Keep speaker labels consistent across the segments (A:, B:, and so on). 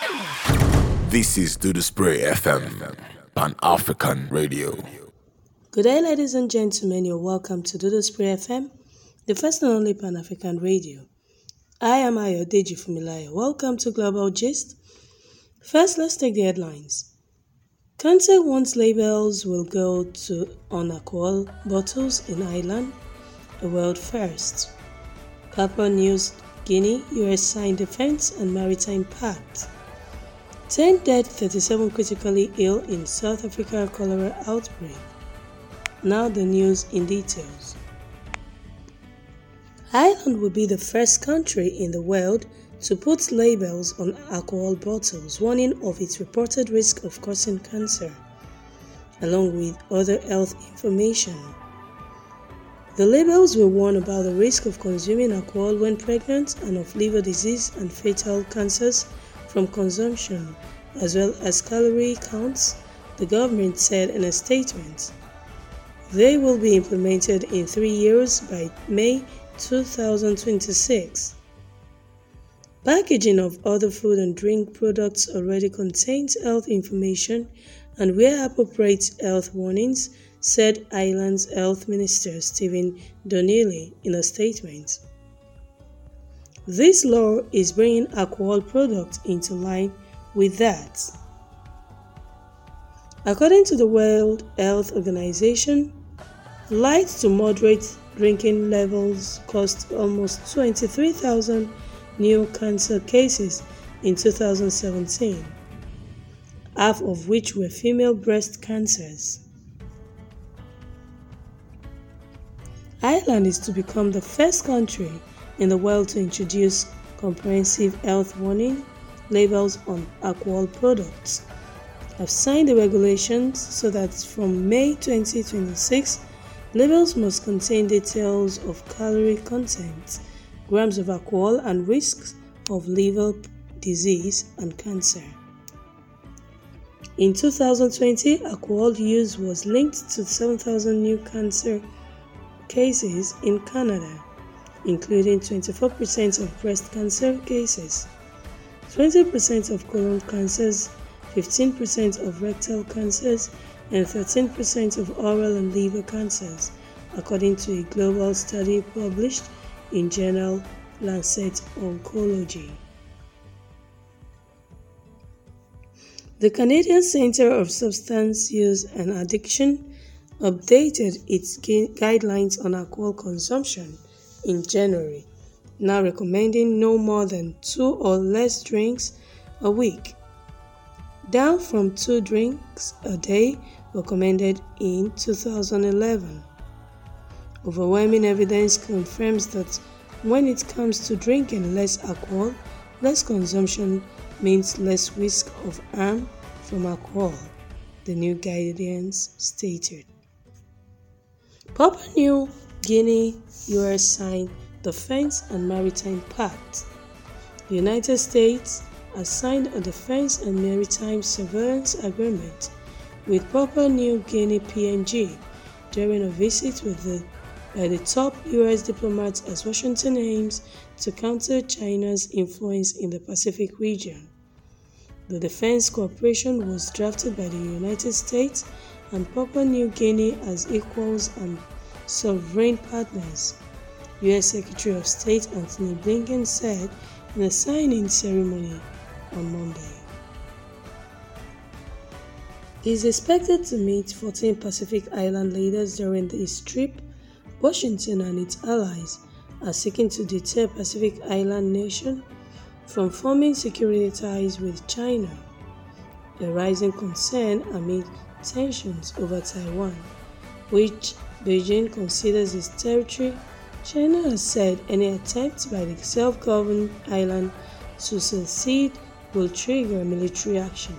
A: This is Do the Spray FM, Pan African Radio.
B: Good day, ladies and gentlemen. You're welcome to Dodo Spray FM, the first and only Pan African radio. I am Ayodeji Fumilayo. Welcome to Global Gist. First, let's take the headlines. Kante wants labels will go to on alcohol bottles in Ireland, a world first. Papua New Guinea, US signed defense and maritime pact. 10 dead, 37 critically ill in South Africa cholera outbreak. Now the news in details. Ireland will be the first country in the world to put labels on alcohol bottles warning of its reported risk of causing cancer, along with other health information. The labels will warn about the risk of consuming alcohol when pregnant and of liver disease and fatal cancers from consumption, as well as calorie counts, the government said in a statement. They will be implemented in three years by May 2026. Packaging of other food and drink products already contains health information and where appropriate health warnings, said Ireland's Health Minister Stephen Donnelly in a statement. This law is bringing alcohol products into line with that. According to the World Health Organization, light to moderate drinking levels caused almost 23,000 new cancer cases in 2017, half of which were female breast cancers. Ireland is to become the first country in the world to introduce comprehensive health warning labels on alcohol products. Have signed the regulations so that from May 2026, labels must contain details of calorie content, grams of alcohol, and risks of liver disease and cancer. In 2020, alcohol use was linked to 7,000 new cancer cases in Canada, including 24% of breast cancer cases, 20% of colon cancers, 15% of rectal cancers, and 13% of oral and liver cancers, according to a global study published in journal Lancet Oncology. The Canadian Centre of Substance Use and Addiction updated its guidelines on alcohol consumption in January, now recommending no more than two or less drinks a week, down from two drinks a day recommended in 2011. Overwhelming evidence confirms that when it comes to drinking less alcohol, less consumption means less risk of harm from alcohol, the new guidance stated. Papua New Guinea US signed Defense and Maritime Pact. The United States has signed a defense and maritime surveillance agreement with Papua New Guinea PNG during a visit with the, by the top US diplomats as Washington aims to counter China's influence in the Pacific region. The defense cooperation was drafted by the United States and Papua New Guinea as equals and sovereign partners, US Secretary of State Antony Blinken said in a signing ceremony on Monday. He is expected to meet 14 Pacific Island leaders during this trip. Washington and its allies are seeking to deter Pacific Island nation from forming security ties with China, a rising concern amid tensions over Taiwan, which Beijing considers its territory. China has said any attempt by the self-governed island to secede will trigger military action.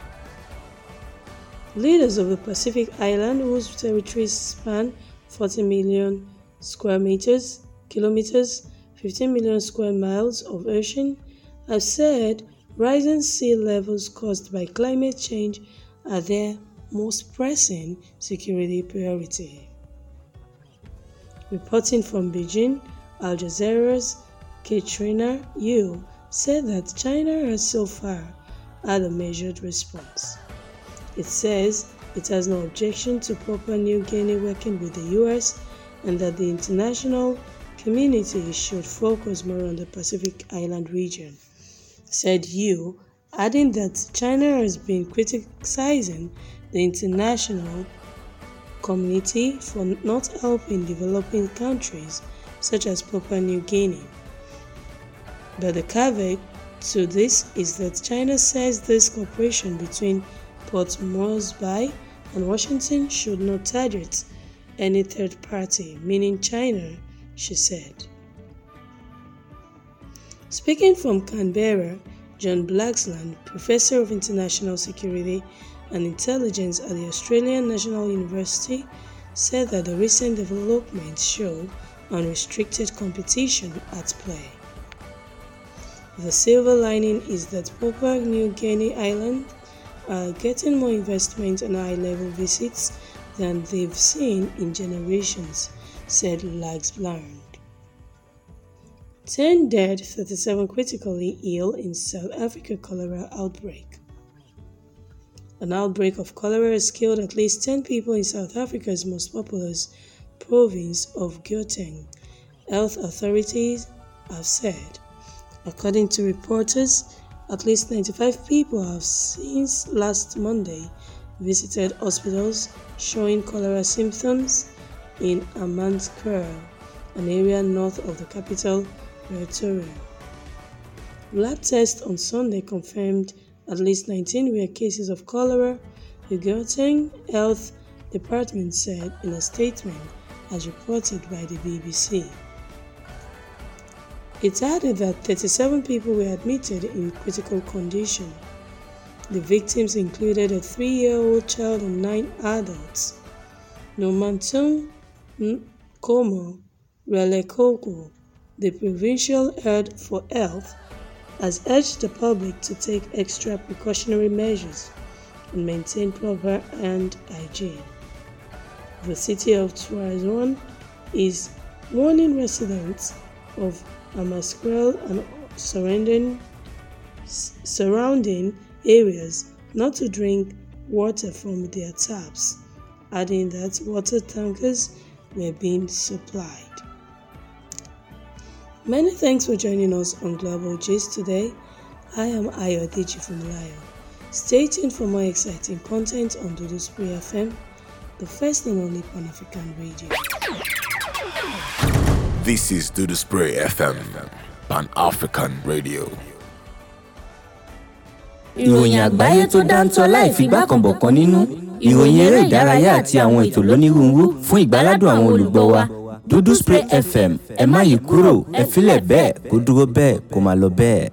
B: Leaders of the Pacific Island, whose territories span 40 million square meters, kilometers, 15 million square miles of ocean, have said rising sea levels caused by climate change are their most pressing security priority. Reporting from Beijing, Al Jazeera's Katrina Yu said that China has so far had a measured response. It says it has no objection to Papua New Guinea working with the US and that the international community should focus more on the Pacific Island region, said Yu, adding that China has been criticizing the international community for not helping developing countries such as Papua New Guinea. But the caveat to this is that China says this cooperation between Port Moresby and Washington should not target any third party, meaning China, she said. Speaking from Canberra, John Blaxland, Professor of International Security and Intelligence at the Australian National University, said that the recent developments show unrestricted competition at play. The silver lining is that Papua New Guinea Island are getting more investment and high-level visits than they've seen in generations, said Laxbland. 10 dead, 37 critically ill in South Africa cholera outbreak. An outbreak of cholera has killed at least 10 people in South Africa's most populous province of Gauteng, health authorities have said. According to reporters, at least 95 people have since last Monday visited hospitals showing cholera symptoms in Amanskura, an area north of the capital, Pretoria. Lab tests on Sunday confirmed at least 19 rare cases of cholera, the Gauteng Health Department said in a statement as reported by the BBC. It added that 37 people were admitted in critical condition. The victims included a three-year-old child and nine adults. Nomantung Nkomo Relekoko, the provincial head for health, has urged the public to take extra precautionary measures and maintain proper hand hygiene. The city of Tuazon is warning residents of Amaskrel and surrounding, surrounding areas not to drink water from their taps, adding that water tankers were being supplied. Many thanks for joining us on Global Gist today. I am Ayodeji Funlayo. Stay tuned for more exciting content on Dodo Spray FM, the first and only Pan African radio.
A: This is Do the Spray FM, Pan African Radio.
C: ìròyìn àgbáyé tó dáńtọ́ láì fi gbákanbọ̀kan nínú ìròyìn eré ìdárayá àti àwọn ètò lónírúurú fún ìgbáládùn àwọn olùgbọ́ wa dúdú spray fm ẹ má yí kúrò ẹ filẹ̀ bẹ́ẹ̀ kó dúró bẹ́ẹ̀ kó máa lọ bẹ́ẹ̀.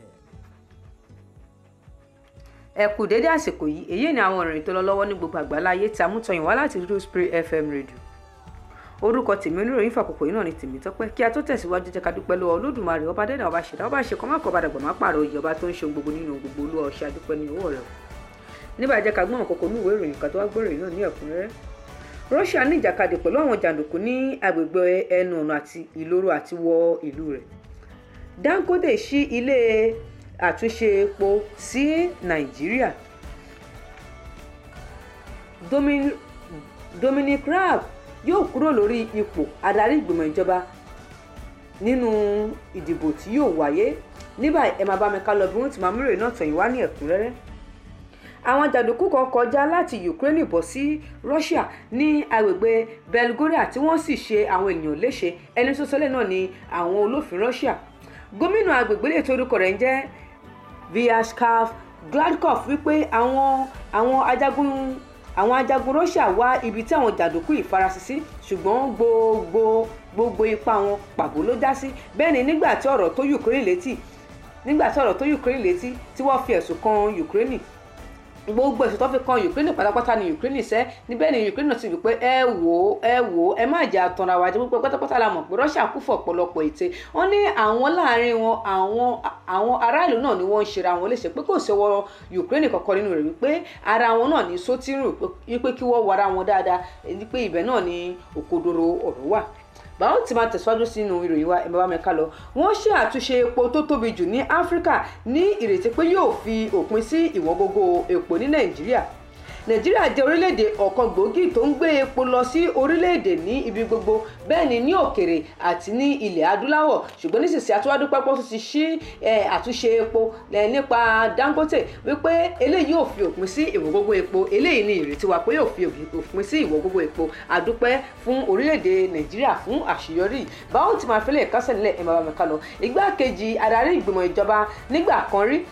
D: ẹ kú dédé àsìkò yìí èyí ni àwọn ìròyìn tó lọ lọ́wọ́ ní gbogbo àgbáláyé tí a mú tọyìn wá láti dúdú spray fm radio orúkọ tèmi oníròyìn fàkókò yìí náà ni tèmi tọpẹ́ kí a tó tẹ̀síwájú jẹ́ ká dúpẹ́ lọ́wọ́ olódùmarè ọba dẹ́dà ọba ṣẹ̀dá ọba ṣe kọ́ má kọ́ badàgbà má pààrọ̀ òye ọba tó ń ṣe ohun gbogbo nínú gbogbo olú ọṣẹ adúpẹ́ ní owó rẹ̀ nígbà jẹ́ ká gbọ́n kókó ní ìwé ìròyìn kan tó wá gbọ́ ìròyìn náà ní ẹ̀kúnrẹ́rẹ́ Russia ní ìjàkadì pẹ̀lú àwọn jàǹdùkú ní agbègbè ẹnu ọ̀nà àti ìloro àti wọ ìlú rẹ̀ Dangote ṣí ilé àtúnṣe epo sí Nàìjíríà Dominic Raab yóò kúrò lórí ipò adarí ìgbìmọ̀ ìjọba nínú ìdìbò tí yóò wáyé nígbà ẹ máa bá mi ká lọ bí wọ́n ti máa múrò náà tọ̀yìn wá ní ẹ̀kúnrẹ́rẹ́ àwọn jàǹdùkú kan kọjá láti Ukraine bọ̀ sí Russia ní agbègbè Belgorod tí wọ́n sì ṣe àwọn èèyàn léṣe ẹni tó sọlẹ̀ náà ni àwọn olófin Russia gómìnà agbègbè lè torúkọ rẹ̀ ń jẹ́ Vyacheslav Gladkov wípé àwọn àwọn ajagun àwọn ajagun Russia wá ibi tí àwọn jàǹdùkú yìí farasí sí ṣùgbọ́n gbogbo gbogbo ipá wọn pàbó ló já sí bẹ́ẹ̀ ni nígbà tí ọ̀rọ̀ tó Ukraine létí nígbà tí ọ̀rọ̀ tó Ukraine létí tí wọ́n fi ẹ̀sùn kan Ukraine gbogbo ẹ̀sùn tó fi kan Ukraine pátápátá ni Ukraine sẹ́ níbẹ̀ ni Ukraine ti wí pé ẹ wò ó ẹ wò ó ẹ má jà tanra wa jẹ púpọ̀ pátápátá la mọ̀ pé Russia kú fọ̀ ọ̀pọ̀lọpọ̀ ète wọ́n ní àwọn láàrin wọn àwọn àwọn aráàlú náà ni wọ́n ń ṣera wọn léṣe pé kò sí ọwọ́ Ukraine kọ̀ọ̀kan nínú rẹ̀ wípé ara wọn náà ní sótírù wípé kí wọ́n wara wọn dáadáa wípé ibẹ̀ náà ni òkodoro ọ̀rọ̀ wà báwo ti máa tẹ̀síwájú sínú ìròyìn wa ẹ̀ bá mi ká lọ wọ́n ṣe àtúnṣe epo tó tóbi jù ní áfíríkà ní ìrètí pé yóò fi òpin sí ìwọ̀n gógó epo ní nàìjíríà nàìjíríà jẹ́ orílẹ̀-èdè ọ̀kan gbòógì tó ń gbé epo lọ sí orílẹ̀-èdè ní ibi gbogbo bẹ́ẹ̀ ni ní òkèrè àti ní ilẹ̀ adúláwọ̀ ṣùgbọ́n nísinsìnyí àtúwádú pápá tó ti ṣí àtúnṣe epo nípa dangote wípé eléyìí yóò fi òpin sí ìwọ̀n gógó epo eléyìí ni ìrètí wa pé yóò fi òpin sí ìwọ̀n gógó epo àdúpẹ́ fún orílẹ̀-èdè nàìjíríà fún àṣeyọrí báwo ti máa fẹ́lẹ̀ kásẹ̀ nílẹ̀ ẹ̀ máa bá mi ká lọ igbákejì adarí ìgbìmọ̀ ìjọba nígbà kan rí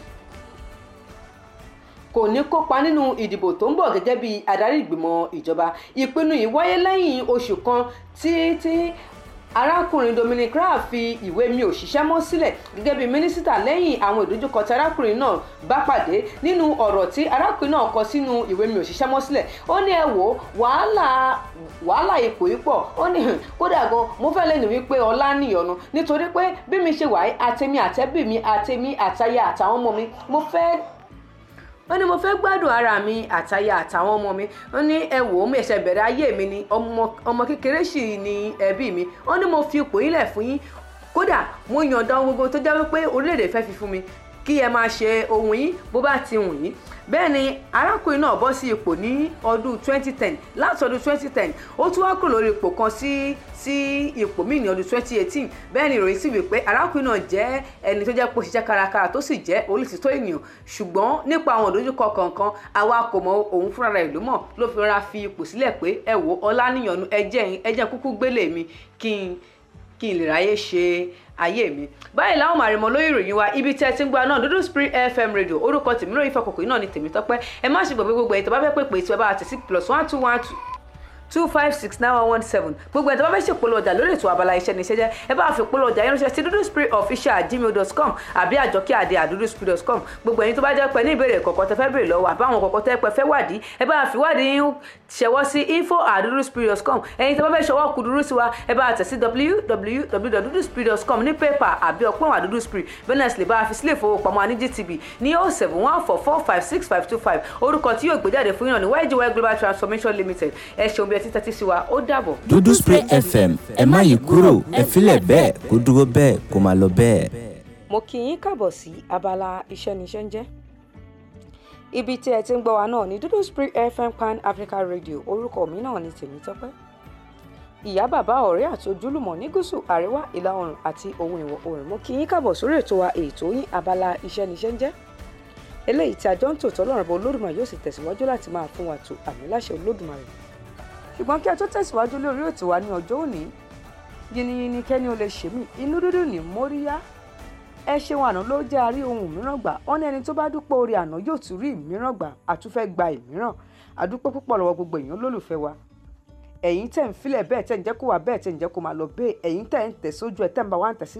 D: kò ní kópa nínú ìdìbò tó ń bọ̀ gẹ́gẹ́ bí adarí ìgbìmọ̀ ìjọba ìpinnu yìí wáyé lẹ́yìn oṣù kan tí tí arákùnrin Dominic Raab fi ìwé mi ò ṣiṣẹ́ mọ́ sílẹ̀ gẹ́gẹ́ bí mínísítà lẹ́yìn àwọn ìdojúkọ tí arákùnrin náà bá pàdé nínú ọ̀rọ̀ tí arákùnrin náà kọ sínú ìwé mi ò ṣiṣẹ́ mọ́ sílẹ̀ ó ní ẹ wò wàhálà wàhálà ipò yìí pọ̀ ó ní kódà gan mo fẹ́ lẹ́nu wípé ọlá níyọnu nítorí pé bí mi ṣe wà àtẹ̀mí àtẹ̀bí mi àtẹ̀mí àtaya àtàwọn ọmọ mi mo fẹ́ ó ní mo fẹ́ gbádùn ara mi àtaya àtàwọn ọmọ mi ó ní ẹ wò ó mi ẹ̀ṣẹ̀ bẹ̀rẹ̀ ayé mi ni ọmọ kékeré sì ni ẹbí mi ó ní mo fi ipò yín lẹ̀ fún yín kódà mo yànda ohun gbogbo tó jẹ́ wípé orílẹ̀-èdè fẹ́ fi fún mi kí ẹ máa ṣe ohun yín bó bá ti wù yín bẹ́ẹ̀ ni arákùnrin náà bọ́ sí ipò ní ọdún 2010 láti ọdún 2010 ó tún wá kúrò lórí ipò kan sí sí ipò míì ní ọdún 2018 bẹ́ẹ̀ ni ìròyìn sì wí pé arákùnrin náà jẹ́ ẹni tó jẹ́ pé ó ṣiṣẹ́ kárakára tó sì jẹ́ olùtítọ́ ènìyàn ṣùgbọ́n nípa àwọn òdojúkọ kọ̀ọ̀kan àwa kò mọ òun fúnra rẹ̀ ló mọ̀ ló fi rọra fi ipò sílẹ̀ pé ẹ wò ọláníyànnu ẹjẹ́ ẹjẹ́ kúkú gbélé mi kí n kí n lè ráyè ṣe ayé mi báyìí láwọn màrìmọ lórí ìròyìn wa ibi tí ẹ ti ń gba náà dúdú spring fm radio orúkọ tèmi lórí ìfọkòkò yìí náà ni tèmi tọpẹ ẹ má ṣe gbàgbé gbogbo ẹ tó bá fẹ́ pè pé tí ẹ bá tẹ̀ sí plus one two one two two five six nine one one seven gbogbo ẹ̀ tó bá fẹ́ ṣèpolówó ọjà lórí ètò abala iṣẹ́ ní iṣẹ́ jẹ́ ẹ bá fi polówó ọjà yẹn ránṣẹ́ sí dúdú spirit official at gmail dot com àbí àjọkẹ́ àdé àdúdú spirit dot com gbogbo ẹ̀yin tó bá jẹ́ pé ní ìbéèrè kọ̀ọ̀kan tẹ́ fẹ́ béèrè lọ́wọ́ àbáwọn kọ̀ọ̀kan tẹ́ pẹ́ fẹ́ wádìí ẹ bá fi wádìí yín ṣẹwọ́ sí info at dúdú spirit dot com ẹ̀yin tó bá fẹ́ ṣọwọ́ kúdúrú sí wa ẹ bá tẹ̀ sí www.duduspirit.com ní pépà àbí ọpọ́n àdúdú spirit bẹ́nẹ̀sì lè bá a fi sílẹ̀ ìfowópamọ́ ní gtb ní oh seven one four four five six five two five orúkọ tí yóò gbé jáde fún yàn ní ygy global transformation limited ẹ ṣeun bí ẹ ti tẹ́tí sí wa ó dàbọ̀.
C: dúdú spray fm ẹ má yí kúrò ẹ filẹ̀ bẹ́ẹ̀ kó dúró bẹ́ẹ̀ kó máa lọ bẹ́ẹ̀.
B: mo kí yín káàbọ̀ sí abala iṣẹ́ níṣẹ́ ń jẹ́ ibi tí ẹ ti ń gbọ́ wa náà ní dúdú spring fm pan africa radio orúkọ mi náà ní tèmítọ́pẹ́ ìyá bàbá ọ̀rẹ́ àti ojúlùmọ̀ ní gúúsù àríwá ìlà oòrùn àti ohun ìwọ̀ oòrùn mo kí yín káàbọ̀ sórí ètò wa ètò yín abala iṣẹ́ níṣẹ́ ń jẹ́ eléyìí tí àjọ ń tòótọ́ lọ́rùn bọ́ olódùmarè yóò sì tẹ̀síwájú láti máa fún wa tó àmì láṣẹ olódùmarè ṣùgbọ́n kí a tó tẹ̀síwájú lórí ètò wa ní ọjọ́ òní yìnyínyìnyín kẹ́ni ó lè ṣe mí inú dúdú ní móríyá ẹ ṣeun àná ló jẹ́ àrí ohun mìíràn gbà wọ́n ní ẹni tó bá dúpọ̀ orí àná yóò tún rí ìmíràn gbà àtúfẹ́ gba ìmíràn àdúpẹ́ púpọ̀ lọ́wọ́ gbogbo èèyàn lólùfẹ́ wa ẹ̀yin tẹ̀ ń filẹ̀ bẹ́ẹ̀ tẹ̀ ń jẹ́ kó wà bẹ́ẹ̀ tẹ̀ ń jẹ́ kó máa lọ bẹ́ẹ̀ ẹ̀yin tẹ̀ ń tẹ̀ sójú ẹ̀ tẹ̀ ń bá wa ń tẹ̀ sí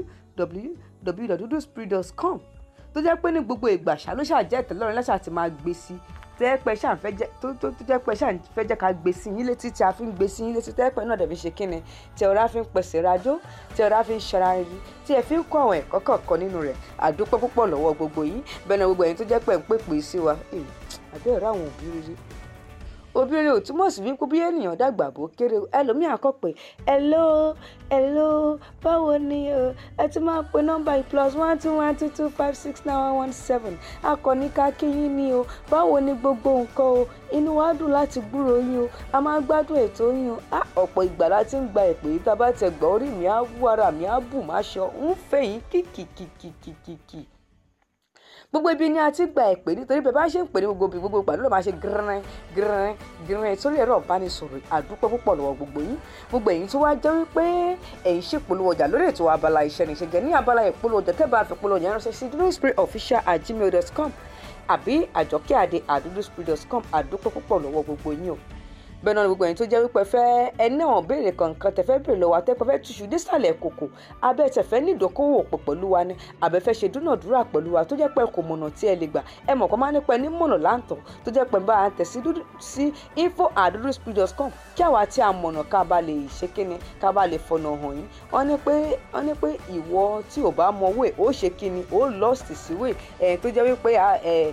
B: www.duduspirit.com tó jẹ́ pé ní gbogbo ìgbà ṣá ló ṣàjẹ́ ìtẹ́lọ́run lẹ́sà ti máa gbé sí tẹ́ẹ̀pẹ́ ṣáà fẹ́ jẹ́ tó tó tó jẹ́pẹ́ ṣáà fẹ́ jẹ́ ká gbé sí yín létí tí a fi ń gbé sí yín létí tẹ́ẹ̀pẹ́ náà dẹ̀bi ṣe kíni tí ọ̀rá fi ń pèsè rajó tí ọ̀rá fi ń ṣara rí tí ẹ fi ń kọ́ àwọn ẹ̀kọ́ kọ̀ọ̀kan nínú rẹ̀ àdúpẹ́ púpọ̀ lọ́wọ́ gbogbo yín bẹ́ẹ̀ ni gbogbo ẹ̀yin tó jẹ́pẹ́ ń pèpè sí wa àbẹ́ẹ̀rẹ́ àwọn òbí rírí òbí rere ò túmọ̀ sí wípé bí ènìyàn dàgbà bó kéré o ẹlòmíà kọ pé hello hello báwo ni o ẹ ti máa pe nọ́mbà yìí plus one two one two two five six nine one one seven akọni kakíyín ni o báwo ni gbogbo nǹkan o inú wa dùn láti gbúrò yín o a máa gbádùn ètò yín o á ọ̀pọ̀ ìgbà láti ń gba ìpè yìí tá a bá tẹ gbọ́ orí mi á wú ara mi á bù má ṣọ ń fẹ́ yín kìkìkìkìkìkì gbogbo ibi ni a ti gba ìpè nítorí bẹ́ẹ̀ bá ṣe ń pè ní gbogbo ibi gbogbo ìpàdé ló máa ṣe gírín gírín gírín sórí ẹ̀rọ ìbánisọ̀rọ̀ àdúpẹ́ púpọ̀ lọ́wọ́ gbogbo yín gbogbo ẹ̀yin tó wá jẹ́ wípé ẹ̀yin ṣe polówó ọjà lórí ètò abala iṣẹ́ ní ìṣẹ́jẹ́ ní abala ìpolówó ọjà tẹ́ bá fi polówó ọjà ránṣẹ́ sí dúdúspiritofficial at gmail dot com àbí àjọkẹ́ àdé àdúdúspirit dot com àdúpẹ́ púpọ̀ lọ́wọ́ gbogbo yín o bẹ́ẹ̀ náà ni gbogbo ẹ̀yin tó jẹ́ wípé fẹ́ ẹni náà béèrè kankan tẹ̀fẹ́ béèrè lọ́wọ́ àtẹ́pẹ́ fẹ́ túṣu désàlẹ̀ kòkò abẹ́ tẹ̀fẹ́ ní ìdókòwò pọ̀ pẹ̀lú wa ni àbẹ́fẹ́ ṣe dúnàdúrà pẹ̀lú wa tó jẹ́ pé kò mọ̀nà tí ẹ lè gbà ẹ mọ̀ kọ́ máa nípa ẹni mọ̀nà láǹtọ̀ tó jẹ́ pé bá a tẹ̀ sí info aduduspirit.com kí àwa tí a mọ̀nà ká bá lè ṣe kíni ká bá lè fọ̀nà hàn yín wọ́n ní pé wọ́n ní pé ìwọ tí ò bá mọ wé ó ṣe kíni ó lost síwé ẹ̀ tó jẹ́ wípé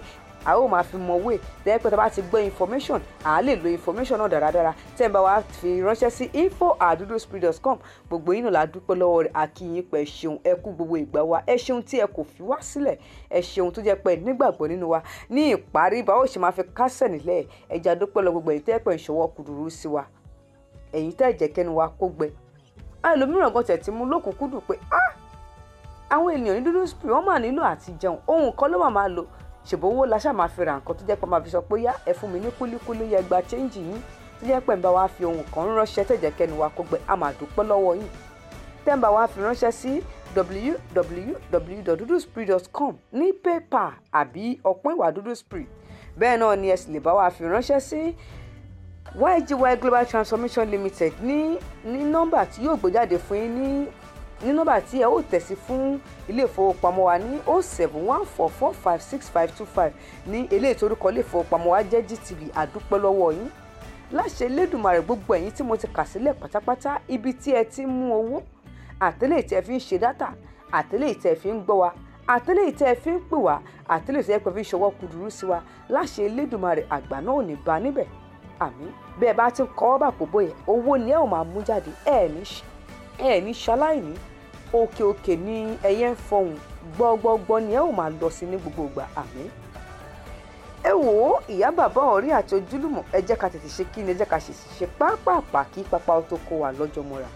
D: a ó máa fi mọ wé tẹ́ pé tá a bá ti gbọ́ information à á lè lo information náà dáradára tẹ́ ẹ bá wa fi ránṣẹ́ sí info at duduspree.com gbogbo yín náà la dúpẹ́ lọ́wọ́ rẹ̀ àkìyìn pẹ̀ ṣeun ẹ kú gbogbo ìgbà wa ẹ ṣeun tí ẹ kò fi wá sílẹ̀ ẹ ṣeun tó jẹ́ pé nígbàgbọ́ nínú wa ní ìparí báwo ṣe máa fi kásẹ̀ nílẹ̀ ẹja dúpẹ́ lọ gbogbo èyí tẹ́ pẹ̀ ìṣọwọ́ kùdùrú sí wa ẹ̀yin tẹ́ jẹ́ kẹ́nu wa kó gbẹ ẹlòmíràn gan tẹ̀ ti mú lókùnkúndùn pé ah àwọn ènìyàn ní dúdú spray wọ́n máa nílò àti jẹun ohun kan ló máa máa lò ṣèbówó la ṣáà máa fi ra nǹkan tó jẹ́ pé máa fi sọ pé yá ẹ fún mi ní kúlíkúlí yẹ gba chẹ́ǹjì yín tó jẹ́ pé ń bá wa fi ohun kan ránṣẹ́ tẹ̀jẹ̀ kẹ́nu wa kó gbẹ a máa dúpẹ́ lọ́wọ́ yín tẹ́ ń bá wa fi ránṣẹ́ sí www.duduspray.com ní pépà àbí ọ̀pọ̀ ìwà dúdú spray bẹ́ẹ̀ náà ni ẹ sì lè bá wa fi ránṣẹ́ sí YGY Global Transformation Limited ní ní nọ́mbà tí yóò gbé jáde fún yín ní ní nọ́mbà tí ẹ ó tẹ̀sí fún ilé ìfowópamọ́ wa ní o seven one four four five six five two five ní ilé ìtorúkọ ilé ìfowópamọ́ wa jẹ́ GTB àdúpẹ́ lọ́wọ́ yín láṣẹ Elédùmarè gbogbo ẹ̀yin tí mo ti kà sílẹ̀ pátápátá ibi tí ẹ ti ń mú owó àtẹ́lẹ̀ tí ẹ fi ń ṣe dátà àtẹ́lẹ̀ tí ẹ fi ń gbọ́ wa àtẹ́lẹ̀ tí ẹ fi ń pè wá àtẹ́lẹ̀ tí ẹ fi ń ṣọwọ́ kúdùrú sí wa láṣẹ Elédùmarè àgbà náà ò ní bá níbẹ̀ àmín bẹ́ẹ̀ bá ti ń kọ́ bà kó bóyá owó ni ẹ ò máa mú jáde ẹ ní ẹ ní ṣaláìní òkè òkè ni ẹyẹ ń fọhùn gbọgbọgbọ ni ẹ ò máa lọ sí ní gbogbo ìgbà àmín ẹ wò ó ìyá bàbá ọ̀rẹ́ àti ojúlùmọ̀ ẹ jẹ́ ká tètè ṣe kí ni ẹ jẹ́ ká ṣe ṣe pápápá kí pápá ó tó kó wa lọ́jọ́ mọ́ra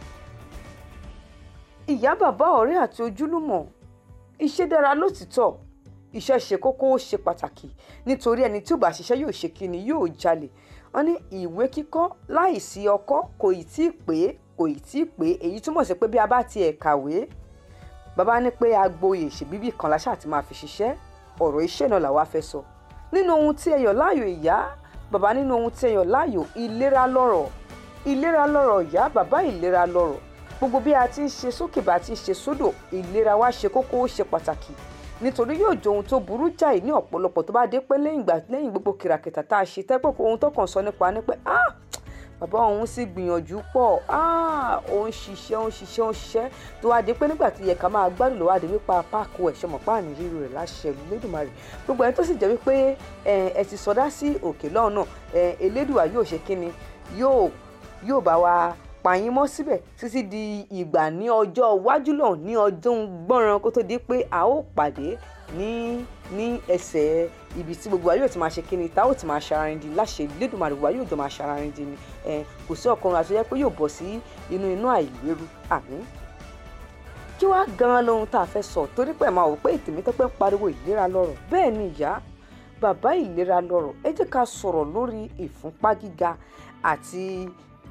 D: ìyá bàbá ọ̀rẹ́ àti ojúlùmọ̀ iṣẹ́ dára lótìtọ́ iṣẹ́ ṣe kókó ó ṣe pàtàkì nítorí ẹni tí ò bá ṣiṣẹ́ yóò ṣe kí ni yóò jalè wọ́n ní ìwé kíkọ́ láìsí ọkọ́ kò ì tí ì pé kò ì tí ì pé èyí túmọ̀ sí pé bí a bá tiẹ̀ kàwé bàbá ní pé agboyè ṣèbíbí kan la ṣáà ti máa fi ṣiṣẹ́ ọ̀rọ̀ iṣẹ́ náà làwa fẹ́ sọ nínú ohun tí ẹ yàn láàyò ìyá bàbá nínú ohun tí ẹ yàn láàyò ìlera lọ́rọ̀ ìlera lọ́rọ̀ ìyá bàbá ìlera lọ́rọ̀ gbogbo bí a ti ń ṣe sókè bá a ti ń ṣe sódò ìlera wa ṣe kókó ó ṣe pàtàkì nítorí yóò jẹ ohun tó burú jáì ní ọ̀pọ̀lọpọ̀ tó bá dé pé lẹ́yìn ìgbà lẹ́yìn gbogbo kìràkìtà tá a ṣe tẹ́pẹ́ ohun tó kàn sọ nípa ni pé ah bàbá òun sì gbìyànjú pọ̀ ah òun ṣiṣẹ́ òun ṣiṣẹ́ òun ṣiṣẹ́ tó wá dé pé nígbà tí yẹ ká máa gbádùn lọ́wọ́ àdé wípa páàkó ẹ̀ ṣọmọ páàní ríru rẹ̀ láṣẹ Elédùmarè gbogbo ẹni tó sì jẹ́ wípé ẹ ti sọdá sí òkè lọ́hùn náà Elédùà yóò ṣe kíni yóò yóò bá wa pààyàn mọ́ síbẹ̀ títí di ìgbà ní ọjọ́ iwájú náà ní ọdún gbọ́nran kó tó di pé a ó pàdé ní ní ẹsẹ̀ ibi tí gbogbo wa yóò ti máa ṣe kíni tá ó ti máa ṣararindi láṣẹ Elédùmarè wa yóò jọ máa ṣararindi ni ẹ kò sí ọkùnrin àti ọyẹ pé yóò bọ̀ sí inú inú àìlérú àmín kí wàá gan lohun tá a fẹ́ sọ torí pé máa wò pé Tèmítọ́pẹ́ ń pariwo ìlera lọ́rọ̀ bẹ́ẹ̀ ni ìyá bàbá ìlera lọ́rọ̀ ẹ jẹ́ ká sọ̀rọ̀ lórí ìfúnpá gíga àti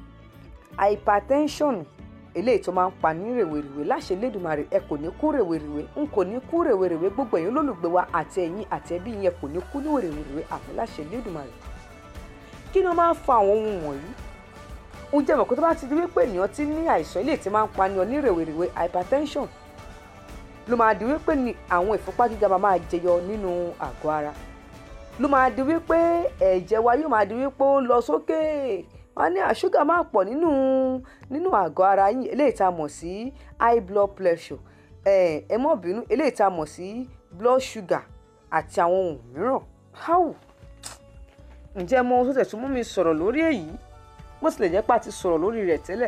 D: hypertension eléyìí tó máa ń pa ní rèwerèwe láṣẹ Elédùmarè ẹ kò ní kú rèwerèwe n kò ní kú rèwerèwe gbogbo ẹ̀yin olólùgbé wa àti ẹ̀yin àti ẹbí yẹn kò ní kú ní rèwerèwe àmì láṣẹ Elédùmarè kí ni ó máa ń fa àwọn ohun wọ̀nyí ń jẹ́ mọ̀ kó tó bá ti di wípé ènìyàn ti ní àìsàn eléyìí tí máa ń pa ní ọ ní rèwerèwe hypertension ló máa di wípé ni àwọn ìfúnpá gíga máa máa jẹyọ nínú àgọ́ ara ló máa di wípé ẹ̀jẹ̀ wa yóò máa di wípé ó ń lọ sókè wọ́n ní àṣúgà máa pọ̀ nínú nínú àgọ́ ara yín eléyìí tá a mọ̀ sí high blood pressure ẹ ẹ mọ̀ bínú eléyìí tá a mọ̀ sí blood sugar àti àwọn ohun mìíràn how ǹjẹ́ mo ohun tó tẹ̀ tún mú mi sọ̀rọ̀ lórí èyí bó tilẹ̀ jẹ́ pé a ti sọ̀rọ̀ lórí rẹ̀ tẹ́lẹ̀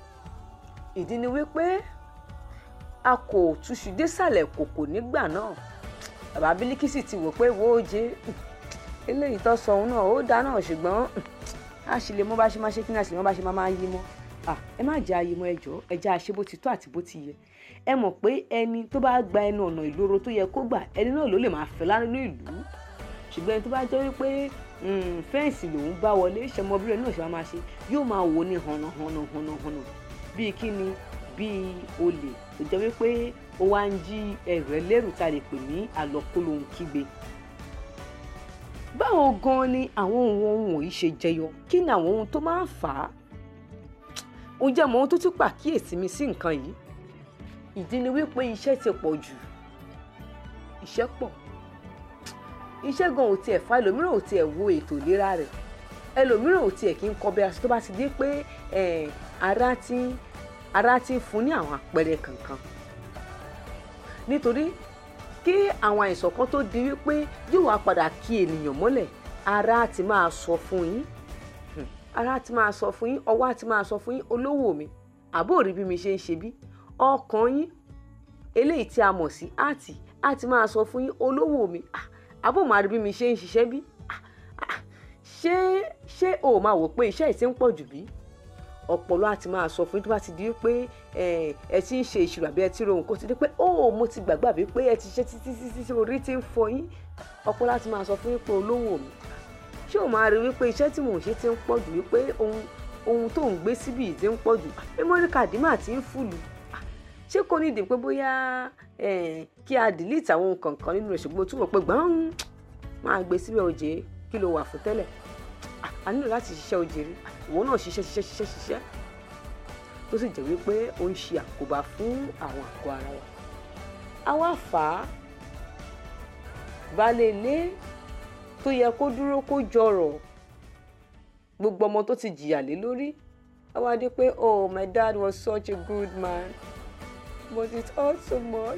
D: ìdí ni wípé a kò túṣu désàlẹ̀ kòkò nígbà náà bàbá Bílíkísì ti wò pé wo oje eléyìí tó sọ òun náà ó dá náà ṣùgbọ́n a sì lè mọ bá ṣe máa ṣe kí ni a sì lè mọ bá ṣe máa máa yí mọ́ ẹ má jẹ́ ayé mọ́ ẹjọ́ ẹ jẹ́ àṣẹ bó ti tó àti bó ti yẹ ẹ mọ̀ pé ẹni tó bá gba ẹnu ọ̀nà ìloro tó yẹ kó gbà ẹni náà ló lè máa fẹ́ lánàá ìlú ṣùgbọ́n ẹni tó bá jẹ́ wípé fẹ́ǹsì lòún bá wọlé ṣẹmọbìrẹ̀ náà ṣe máa máa ṣe yóò máa wò ní hànà hànà hànà hànà bíi kí ni bíi olè tó jẹ́ wípé ó wá ń jí ẹrù ẹlẹ́rù tá a lè pè ní àlọ́kólóhùn kígbe báwo gan ni àwọn ohun ohun wọ̀nyí ṣe jẹyọ kí ni àwọn ohun tó máa ń fà á ó jẹ́ mọ ohun tó tún pàkíyèsí mi sí nǹkan yìí ìdí ni wípé iṣẹ́ ti pọ̀ jù iṣẹ́ pọ̀ iṣẹ́ gan ò tiẹ̀ fa ẹlòmíràn ò tiẹ̀ wo ètò ìlera rẹ̀ ẹlòmíràn ò tiẹ̀ kí ń kọ́ bí aṣọ tó bá ti dé pé ara ti ara ti fún ní àwọn àpẹẹrẹ kankan nítorí kí àwọn àìsàn kan tó di wípé yóò wá padà kí ènìyàn mọ́lẹ̀ ara ti máa sọ fún yín Hmm. ara ti máa sọ fún yín ọwọ́ ti máa sọ fún yín olówó mi àbó rí bí mi ṣe ń ṣe bí ọkàn yín eléyìí tí a mọ̀ sí àti a ti máa sọ fún yín olówó mi ah, àbó máa rí bí mi ṣe ń ṣiṣẹ́ bí Ah, ah, ṣé ṣé o máa wò pé iṣẹ́ yìí ti ń pọ̀ jù bí ọpọlọ àti máa sọ fún yín tó bá ti di pé ẹ ẹ ti ń ṣe ìṣirò àbí ẹ ti rohùn kó ti di pé ó mo ti gbàgbé àbí pé ẹ ti ṣe títí títí tí orí ti ń fọ yín ọpọlọ àti máa sọ fún yín pé olówó mi ṣé o máa rí wípé iṣẹ́ tí mò ń ṣe ti ń pọ̀ jù wípé ohun ohun tó ń gbé síbí yìí ti ń pọ̀ jù memory card mà ti ń fùlù Ah, ṣé kò ní ìdí pé bóyá eh, kí a delete àwọn nǹkan kan nínú rẹ̀ ṣùgbọ́n o tún wọ̀ pé gbọ́n máa gbé síbẹ̀ òjé kí ló wà fún tẹ́lẹ̀ Ah, a nílò láti ṣiṣẹ́ òjèrè ìwọ náà ṣiṣẹ́ ṣiṣẹ́ ṣiṣẹ́ ṣiṣẹ́ tó sì jẹ́ wípé ó ń ṣe àkóbá fún àwọn àgọ́ ara wa a wá fà á baálé ilé tó yẹ kó dúró kó jọrọ̀ gbogbo ọmọ tó ti jìyà lé lórí a wá dé pé oh my dad was such a good man but it hurt so much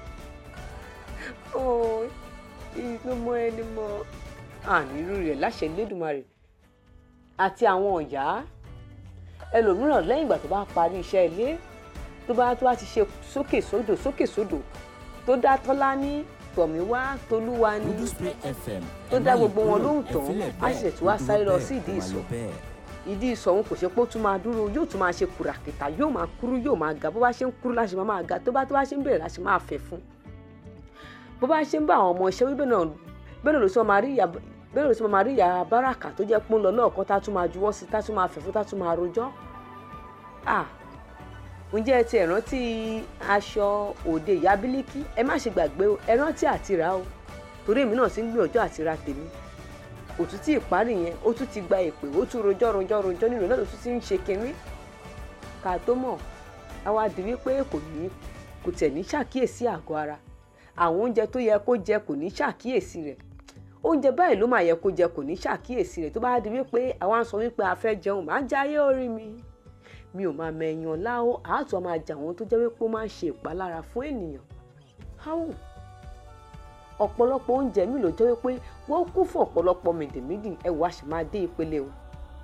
D: oh he is no more anymore ànírú rẹ̀ láṣẹ Elédùmarè àti àwọn ọ̀yá ẹlòmíràn lẹ́yìn ìgbà tó bá parí iṣẹ́ ilé tó bá tó bá ti ṣe sókè sódò sókè sódò tó dá tọ́lá ní tọ̀míwá tolúwa ní
C: Dúdú Spray FM.
D: tó
C: ẹ
D: dá
C: má yí
D: gbogbo wọn
C: kúrò,
D: lóhùn
C: ẹ
D: tán,
C: fílẹ̀
D: á
C: bẹ́ẹ̀,
D: ṣẹ̀ṣẹ̀ tún wá
C: kó
D: sáré lọ
C: dúró
D: sí ìdí
C: bẹ́ẹ̀, kó máa
D: ìsọ̀.
C: lọ bẹ́ẹ̀.
D: ìdí ìsọ̀hún kò ṣe pé ó tún máa dúró yóò tún máa ṣe kùràkìtà yóò máa kúrú yóò máa ga bó bá ṣe ń kúrú láṣẹ máa máa ga tó bá tó bá ṣe ń bẹ̀rẹ̀ láṣẹ máa fẹ̀ fún bó bá ṣe ń bá àwọn ọmọ iṣẹ́ wí bẹ́ẹ̀ náà bẹ́ẹ̀ náà ló sọ máa rí ìyá bẹ́ẹ̀ náà ló sọ máa rí ìyá báràkà tó jẹ́ pọ́n lọ lọ́ọ̀kan tá tún máa juwọ́ sí tá tún máa fẹ̀ fún tá tún máa rojọ́ à ǹjẹ́ ẹ ti ẹ̀ rántí aṣọ òde ìyá bílíkì ẹ má ṣe gbàgbé o ẹ rántí àti rà o torí èmi náà ti ń gbìyànjú àti ra tèmi òtútù ìparí yẹn ó tún ti gba èpè ó tún rojọ́ rojọ́ rojọ́ nínú náà ló tún ti ń ṣe kinní ká tó mọ̀ àwa di wípé kò ní kò tẹ̀ ní ṣàkíyèsí àgọ́ ara àwọn oúnjẹ tó yẹ kó jẹ kò ní ṣàkíyèsí rẹ̀ oúnjẹ báyìí ló máa yẹ kó jẹ kò ní ṣàkíyèsí rẹ̀ tó bá di wípé àwa ń sọ wípé a fẹ́ jẹun máa ń jayé orí mi mi ò máa mẹ̀yàn láó àátọ́ máa jà wọ́n tó jẹ́ wípé ó máa ń ṣe ìpalára fún ènìyàn háwù ọ̀pọ̀lọpọ̀ oúnjẹ mi ló jẹ́ wípé wọ́n kún fún ọ̀pọ̀lọpọ̀ mèdèmédì ẹ̀wọ̀ àṣà máa dé ìpele o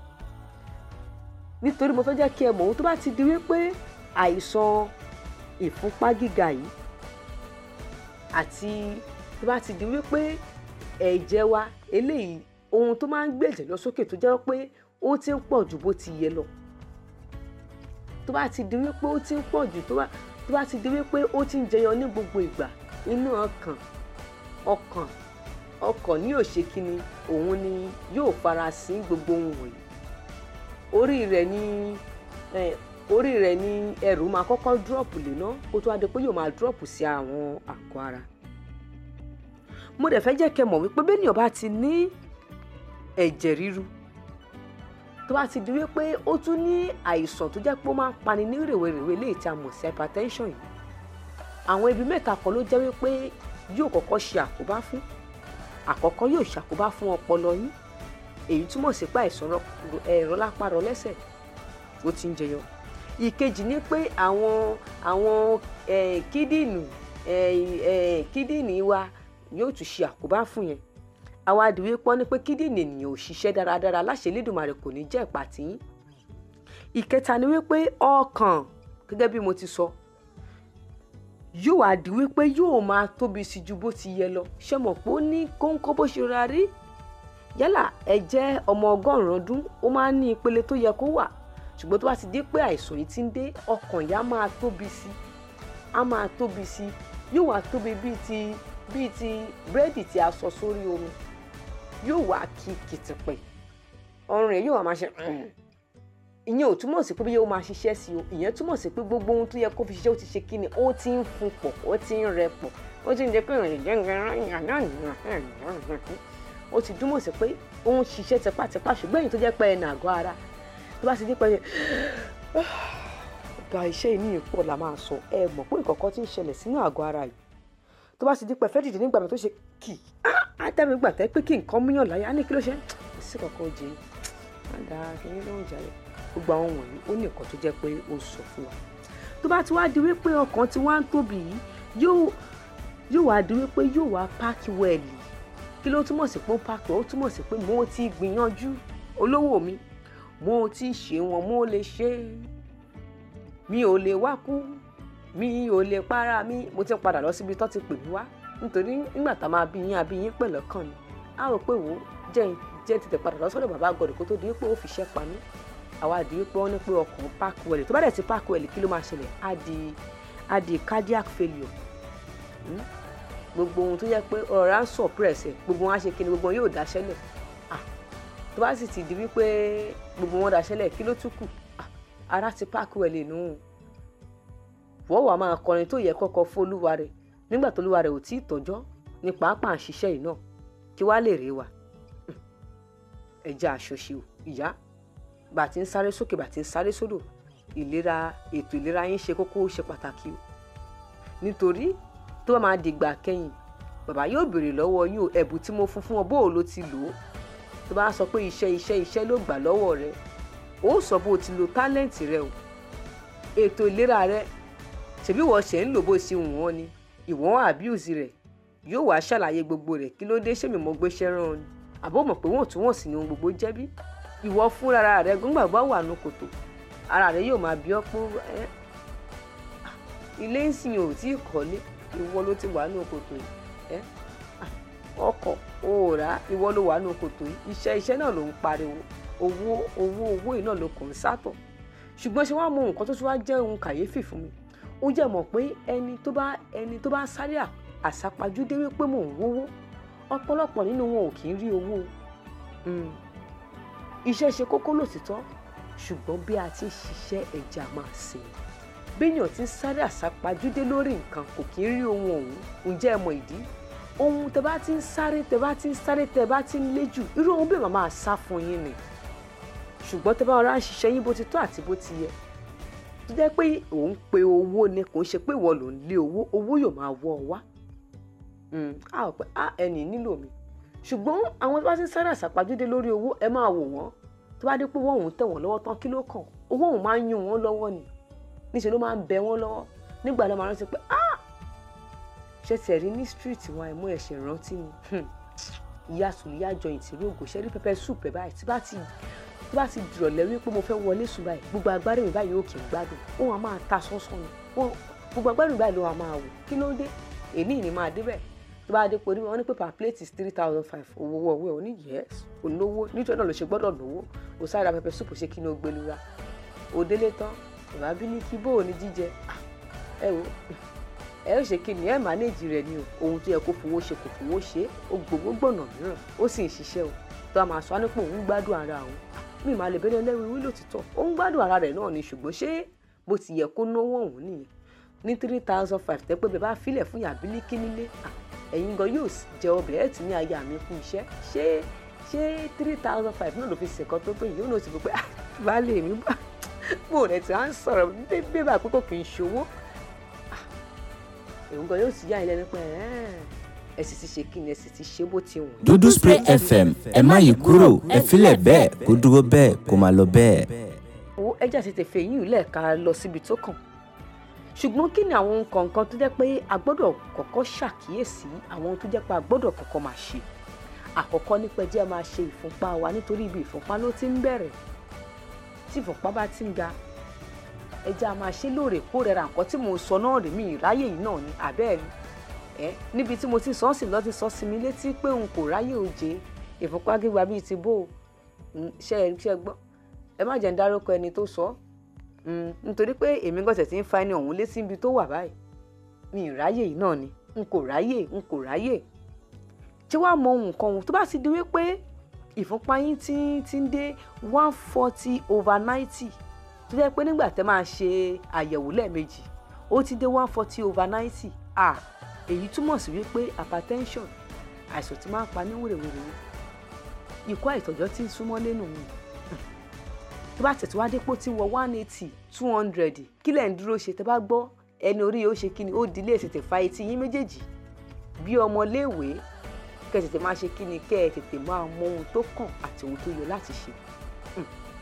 D: nítorí mo fẹ́ jẹ́ kí ẹ mọ̀ ohun tó bá ti di wípé àìsàn ìfúnpá gíga yìí àti tó bá ti di wípé ẹ̀jẹ̀ wa eléyìí ohun tó máa ń gbé ẹ̀jẹ̀ lọ sókè tó jẹ́ pé ó ti ń pọ̀ ju bó ti yẹ lọ tó bá ti di wípé ó ti ń pọ̀ jù tó bá tó bá ti di wípé ó ti ń jẹyọ ní gbogbo ìgbà inú ọkàn ọkàn ọkàn ní òṣèkínni òun ni yóò fara sí gbogbo ohun wọ̀nyí orí rẹ̀ ni eh, orí rẹ̀ ni ẹrù máa kọ́kọ́ dúrọ̀pù lé ná kó tó wá di pé yóò máa dúrọ̀pù sí àwọn àgọ́ ara mo dẹ̀ fẹ́ jẹ́ kẹ́ mọ̀ wípé bẹ́ẹ̀ ni ọba ti ní ẹ̀jẹ̀ ríru tó bá ti di wípé ó tún ní àìsàn tó jẹ́ pé ó máa ń pani ní rèwerèwe léyìí tí a mọ̀ sí hypertension yìí àwọn ibi mẹ́ta kan ló jẹ́ wípé yóò kọ́kọ́ ṣe àkóbá fún àkọ́kọ́ yóò ṣàkóbá fún ọpọlọ yín èyí túmọ̀ sí pé àìsàn ẹ̀rọ lápá rọ lẹ́sẹ̀ ó ti ń jẹyọ ìkejì ni pé àwọn àwọn kídìnì kídìnì wa yóò tún ṣe àkóbá fún yẹn àwa àdìwé pọ́n ní pé kídìnì ènìyàn ò ṣiṣẹ́ dáradára láṣẹ Elédùmarè kò ní jẹ́ ìpàtì yín ìkẹta ni wípé ọkàn gẹ́gẹ́ bí mo ti sọ yóò wá di wípé yóò máa tóbi sí ju bó ti yẹ lọ ṣé mọ̀ pé ó ní kóńkó bó ṣe ra rí yálà ẹ jẹ́ ọmọ ọgọ́rùn-ún ọdún ó máa ń ní ìpele tó yẹ kó wà ṣùgbọ́n tó bá ti dé pé àìsàn yìí ti ń dé ọkàn yá máa tóbi sí á máa tóbi sí yóò wá tóbi bíi ti bíi ti búrẹ́dì tí a sọ sórí omi yóò wá kí kìtìpẹ̀ ọrùn rẹ̀ yóò wá máa ṣe ìyẹn ò túmọ̀ sí pé bí yóò máa ṣiṣẹ́ sí o ìyẹn túmọ̀ sí pé gbogbo ohun tó yẹ kó fi ṣiṣẹ́ ó ti ṣe kíni ó ti ń fún pọ̀ ó ti ń rẹ pọ̀ ó ti ń jẹ́ pé ìrìn jẹ́ ó ti túmọ̀ sí pé ó ń ṣiṣẹ́ tipátipá ṣùgbọ́n èyí tó jẹ́ pé ẹnà àgọ́ ara tó bá ti dé pé ọ̀gá iṣẹ́ ìníyàn pọ̀ la máa sọ ẹ mọ̀ pé ìkọ̀kọ́ ti ń ṣẹlẹ̀ sínú àgọ́ ara yìí tó bá ti di pẹ̀fẹ́ dìde nígbà tó ṣe kì í átẹ́mi gbà tẹ́ pé kí nǹkan múyàn láyà á ní kí ló ṣe kò sí kankan ó jẹ má dáa kí ní lóhùn jàre gbogbo àwọn wọ̀nyí ó ní nǹkan tó jẹ́ pé ó sọ fún wa tó bá ti wá di wípé ọkàn tí wá ń tóbi yìí yóò yóò wá di wípé yóò wá páàkì wẹ̀lì kí ló túmọ̀ sí pé ó páàkì ó túmọ̀ sí pé mo ti gbìyànjú olówó mi mo ti ṣe wọn mo lè ṣe mi ò lè wá kú mi ò lè para mi mo ti ń padà lọ síbi tó ti pè mí wá nítorí nígbà tá a máa bí yín àbí yín pẹ̀lú ọkàn ni a rò pé wò ó jẹ́ jẹ́ tètè padà lọ sọ́dọ̀ bàbá gọ̀dọ̀ kó tó di pé ó fi ṣẹ́ pa mí àwa di pé wọ́n ní pé ọkàn páàkì wẹ̀lì tó bá dẹ̀ ti páàkì wẹ̀lì kí ló máa ṣẹlẹ̀ á di á di cardiac failure Hmm? gbogbo ohun tó yẹ pé ọ̀rọ̀ à ń suppress ẹ̀ gbogbo wọn á ṣe kíni gbogbo wọn yóò dáṣẹ́lẹ̀ Ah, tó bá sì ti di wípé gbogbo wọn dáṣẹ́lẹ̀ kí ló tún kù Ah, ara ti páàkì wẹ̀lì nù wọ́n wàá máa kọrin tó yẹ kọ́kọ́ fún olúwa rẹ̀ nígbà tó olúwa rẹ̀ ò tí ì tọ́jọ́ ní pàápàá ń ṣiṣẹ́ yìí náà kí wàá lè rè wa ẹja àṣọṣe o ìyá bá a ti ń sáré sókè bá a ti ń sáré sódò ìlera ètò ìlera yín ṣe kókó ó ṣe pàtàkì o nítorí tó bá máa dìgbà kẹ́yìn bàbá yóò béèrè lọ́wọ́ yín o ẹ̀bùn tí mo fún fún ọ bó o ló ti lò ó tó bá sọ pé iṣẹ́ iṣẹ́ iṣẹ́ ló gbà lọ́wọ́ rẹ ó sọ bó o ti lo tálẹ́ǹtì rẹ o ètò ìlera rẹ ṣèbí wọ́n ṣe ń lò bó ṣe wù wọ́n ni ìwọ́n abuse rẹ̀ yóò wá ṣàlàyé gbogbo rẹ̀ kí ló dé ṣé mi mọ̀ gbéṣẹ́ rán ọ ni àbó mọ̀ pé wọ́n tún wọ̀n sí ni ohun gbogbo jẹ́ bí ìwọ fúnra rẹ gbọ́ngbàgbọ́ wà nù kòtò ara rẹ yóò máa bí ọ́ pé ẹ́ ilé ń sìn ò tí ì kọ́lé ìwọ ló ti wà nù kòtò yìí ẹ́ ọkọ̀ òòrà ìwọ ló wà nù kòtò yìí iṣẹ́ iṣẹ́ náà ló ń pariwo owó owó owó yìí náà ló kàn ń sátọ̀ ṣùgbọ́n ṣé wàá mọ nǹkan tó tún wá jẹ́ ohun kàyéfì fún mi ó jẹ́ mọ̀ pé ẹni tó bá ẹni tó bá sáré à- àsápajúdé wípé mò ń wówó ọ̀pọ̀lọpọ̀ nínú wọn ò kì í rí owó Mm. iṣẹ́ ṣe kókó lòtítọ́ ṣùgbọ́n bí a ti ń ṣiṣẹ́ ẹja máa ṣe béèyàn ti ń sáré àsápajúdé lórí nǹkan kò kì í rí ohun ọ̀hún ǹjẹ́ ẹ mọ ìdí ohun tẹ bá ti ń sáré tẹ bá ti ń sáré tẹ bá ti ń léjù irú ohun bẹ́ẹ̀ máa sá fún yín ni ṣùgbọ́n tẹ bá ọ̀rá ń ṣiṣẹ́ yín bó ti tọ́ àti bó ti yẹ tó jẹ́ pé òun pe owó ni kò ń ṣe pé ìwọ ló ń lé owó owó yóò máa wọ́ ọ wá Mm, a ò pé a ẹnì nílò mi ṣùgbọ́n àwọn tó bá ti ń sáré àsápajúdé lórí owó ẹ máa wò wọ́n tó bá dé pé wọ́n òun tẹ̀ wọ́n lọ́wọ́ tán kí ló kàn owó òun máa ń yún wọ́n lọ́wọ́ ni níṣẹ́ ló máa ń bẹ wọ́n lọ́wọ́ nígbà náà máa rántí pé ah ṣe tiẹ̀ rí ní street wa ẹ̀mú ẹ̀ṣẹ̀ rántí ni Hmm. ìyá sùlíyà joint rí ògò ṣe rí pẹpẹ soup ẹ báyìí tí bá ti tí bá ti dìrọ̀lẹ́ wípé mo fẹ́ wọlé sùn báyìí gbogbo agbárí mi báyìí yóò kì í gbádùn òun á máa ta sọ́sọ́ ni Wọ́n- gbogbo agbárí mi báyìí ló wà máa wò kí ló dé èmi ni máa débẹ̀ tó bá dé pé wọ́n ní pé per plate is three thousand five owó ọwọ́ ẹ̀ ò ní yes kò lówó nítorí náà ló ṣe gbọ́dọ̀ lówó kò sáré ra pẹpẹ soup ṣe kí ni ó gbé lura òdélé tán ìwà bí ní kí bó o ní jíjẹ Ah, ẹ wo ẹ ó ṣe kí ni ẹ mánéèjì rẹ ni o ohun tó yẹ kó fowó ṣe kò fowó ṣe ó gbowó gbọ̀nà mìíràn ó sì ń ṣiṣẹ́ o tó a máa sọ á nípò òun gbádùn ara òun mi máa lè bẹ́lẹ̀ lẹ́rù wí lòtítọ́ ó ń gbádùn ara rẹ̀ náà ni ṣùgbọ́n ṣé bó ti yẹ kó náwó òun nìyẹn ní three thousand five tẹ́ pé bẹ́ẹ̀ bá filẹ̀ fún yàbílíkì nílé à, ẹ̀yin gan yóò sì jẹ ọbẹ̀ ẹ̀ tí ní aya mi kú iṣẹ́ ṣé ṣé three thousand five náà ló fi ṣèkan tó pé yìí ó náà ti fi pé ah, baálé mi bá bò rẹ̀ tí wọ́n á sọ̀rọ̀ bébè bá pé kò kì í ṣòwò èmi gan yóò sì yá ilé nípa ẹ̀ ẹ̀ sì ti ṣe kí ni ẹ̀ sì ti ṣe bó ti wù.
C: dúdú spray fm ẹ má yí kúrò ẹ filẹ̀ bẹ́ẹ̀ kó dúró bẹ́ẹ̀ kó máa lọ bẹ́ẹ̀.
D: owó ẹja ti tẹ̀fẹ̀ yìí lẹ́ẹ̀ka lọ síbi tó kàn ṣùgbọ́n kí ni àwọn ohun kọ̀ọ̀kan tó jẹ́ pé a gbọ́dọ̀ kọ́kọ́ ṣàkíyèsí àwọn ohun tó jẹ́ pé a gbọ́dọ̀ kọ́kọ́ máa ṣe àkọ́kọ́ nípa ẹjẹ́ máa ṣe ìfúnpá wa nítorí ibi ìfúnpá ló ti ń bẹ̀rẹ̀ tí ìfúnpá bá ti ń ga ẹjẹ́ a máa ṣe lóòrèkóòrè ra nǹkan tí mò ń sọ náà rèé mi ìráyè yìí náà ni àbẹ́ẹ̀rí ẹ níbi tí mo ti sọ ọ́ sí lọ́ ti sọ sí mi létí pé n kò ráyè òjé ìfúnpá gíga bíi ti bó o Mm, ṣe ẹ ṣe gbọ́ ẹ má jẹ́ ń dárúkọ ẹni tó sọ ọ́ Mm, nítorí pé èmi gbọ́dọ̀ ti ń fa ẹni ọ̀hún létí ibi tó wà báyìí mi ì ráyè yìí náà ni n kò ráyè n kò ráyè tí wàá mọ ohun kan ohun tó bá ti di wípé ìfúnpá yín ti ti ń dé one forty over ninety tó jẹ́ pé nígbà tẹ́ máa ṣe àyẹ̀wò lẹ́ẹ̀mejì ó ti dé one forty over ninety ah èyí túmọ̀ sí wípé hypertension àìsàn tí máa ń pa ní wèrèwèrè ikú àìtọ́jọ́ tí ń súnmọ́ lẹ́nu mi tó bá tẹ̀tí wá dépò tí ń wọ one eighty two hundred kí lẹ̀ ń dúró ṣe tẹ́ bá gbọ́ ẹni orí yóò ṣe kíni ó di ilé tètè fa etí yín méjèèjì bí ọmọléèwé kẹ́ ẹ tètè máa ṣe kíni kẹ́ ẹ tètè máa mọ ohun tó kàn àti ohun tó yẹ láti ṣe. Mm.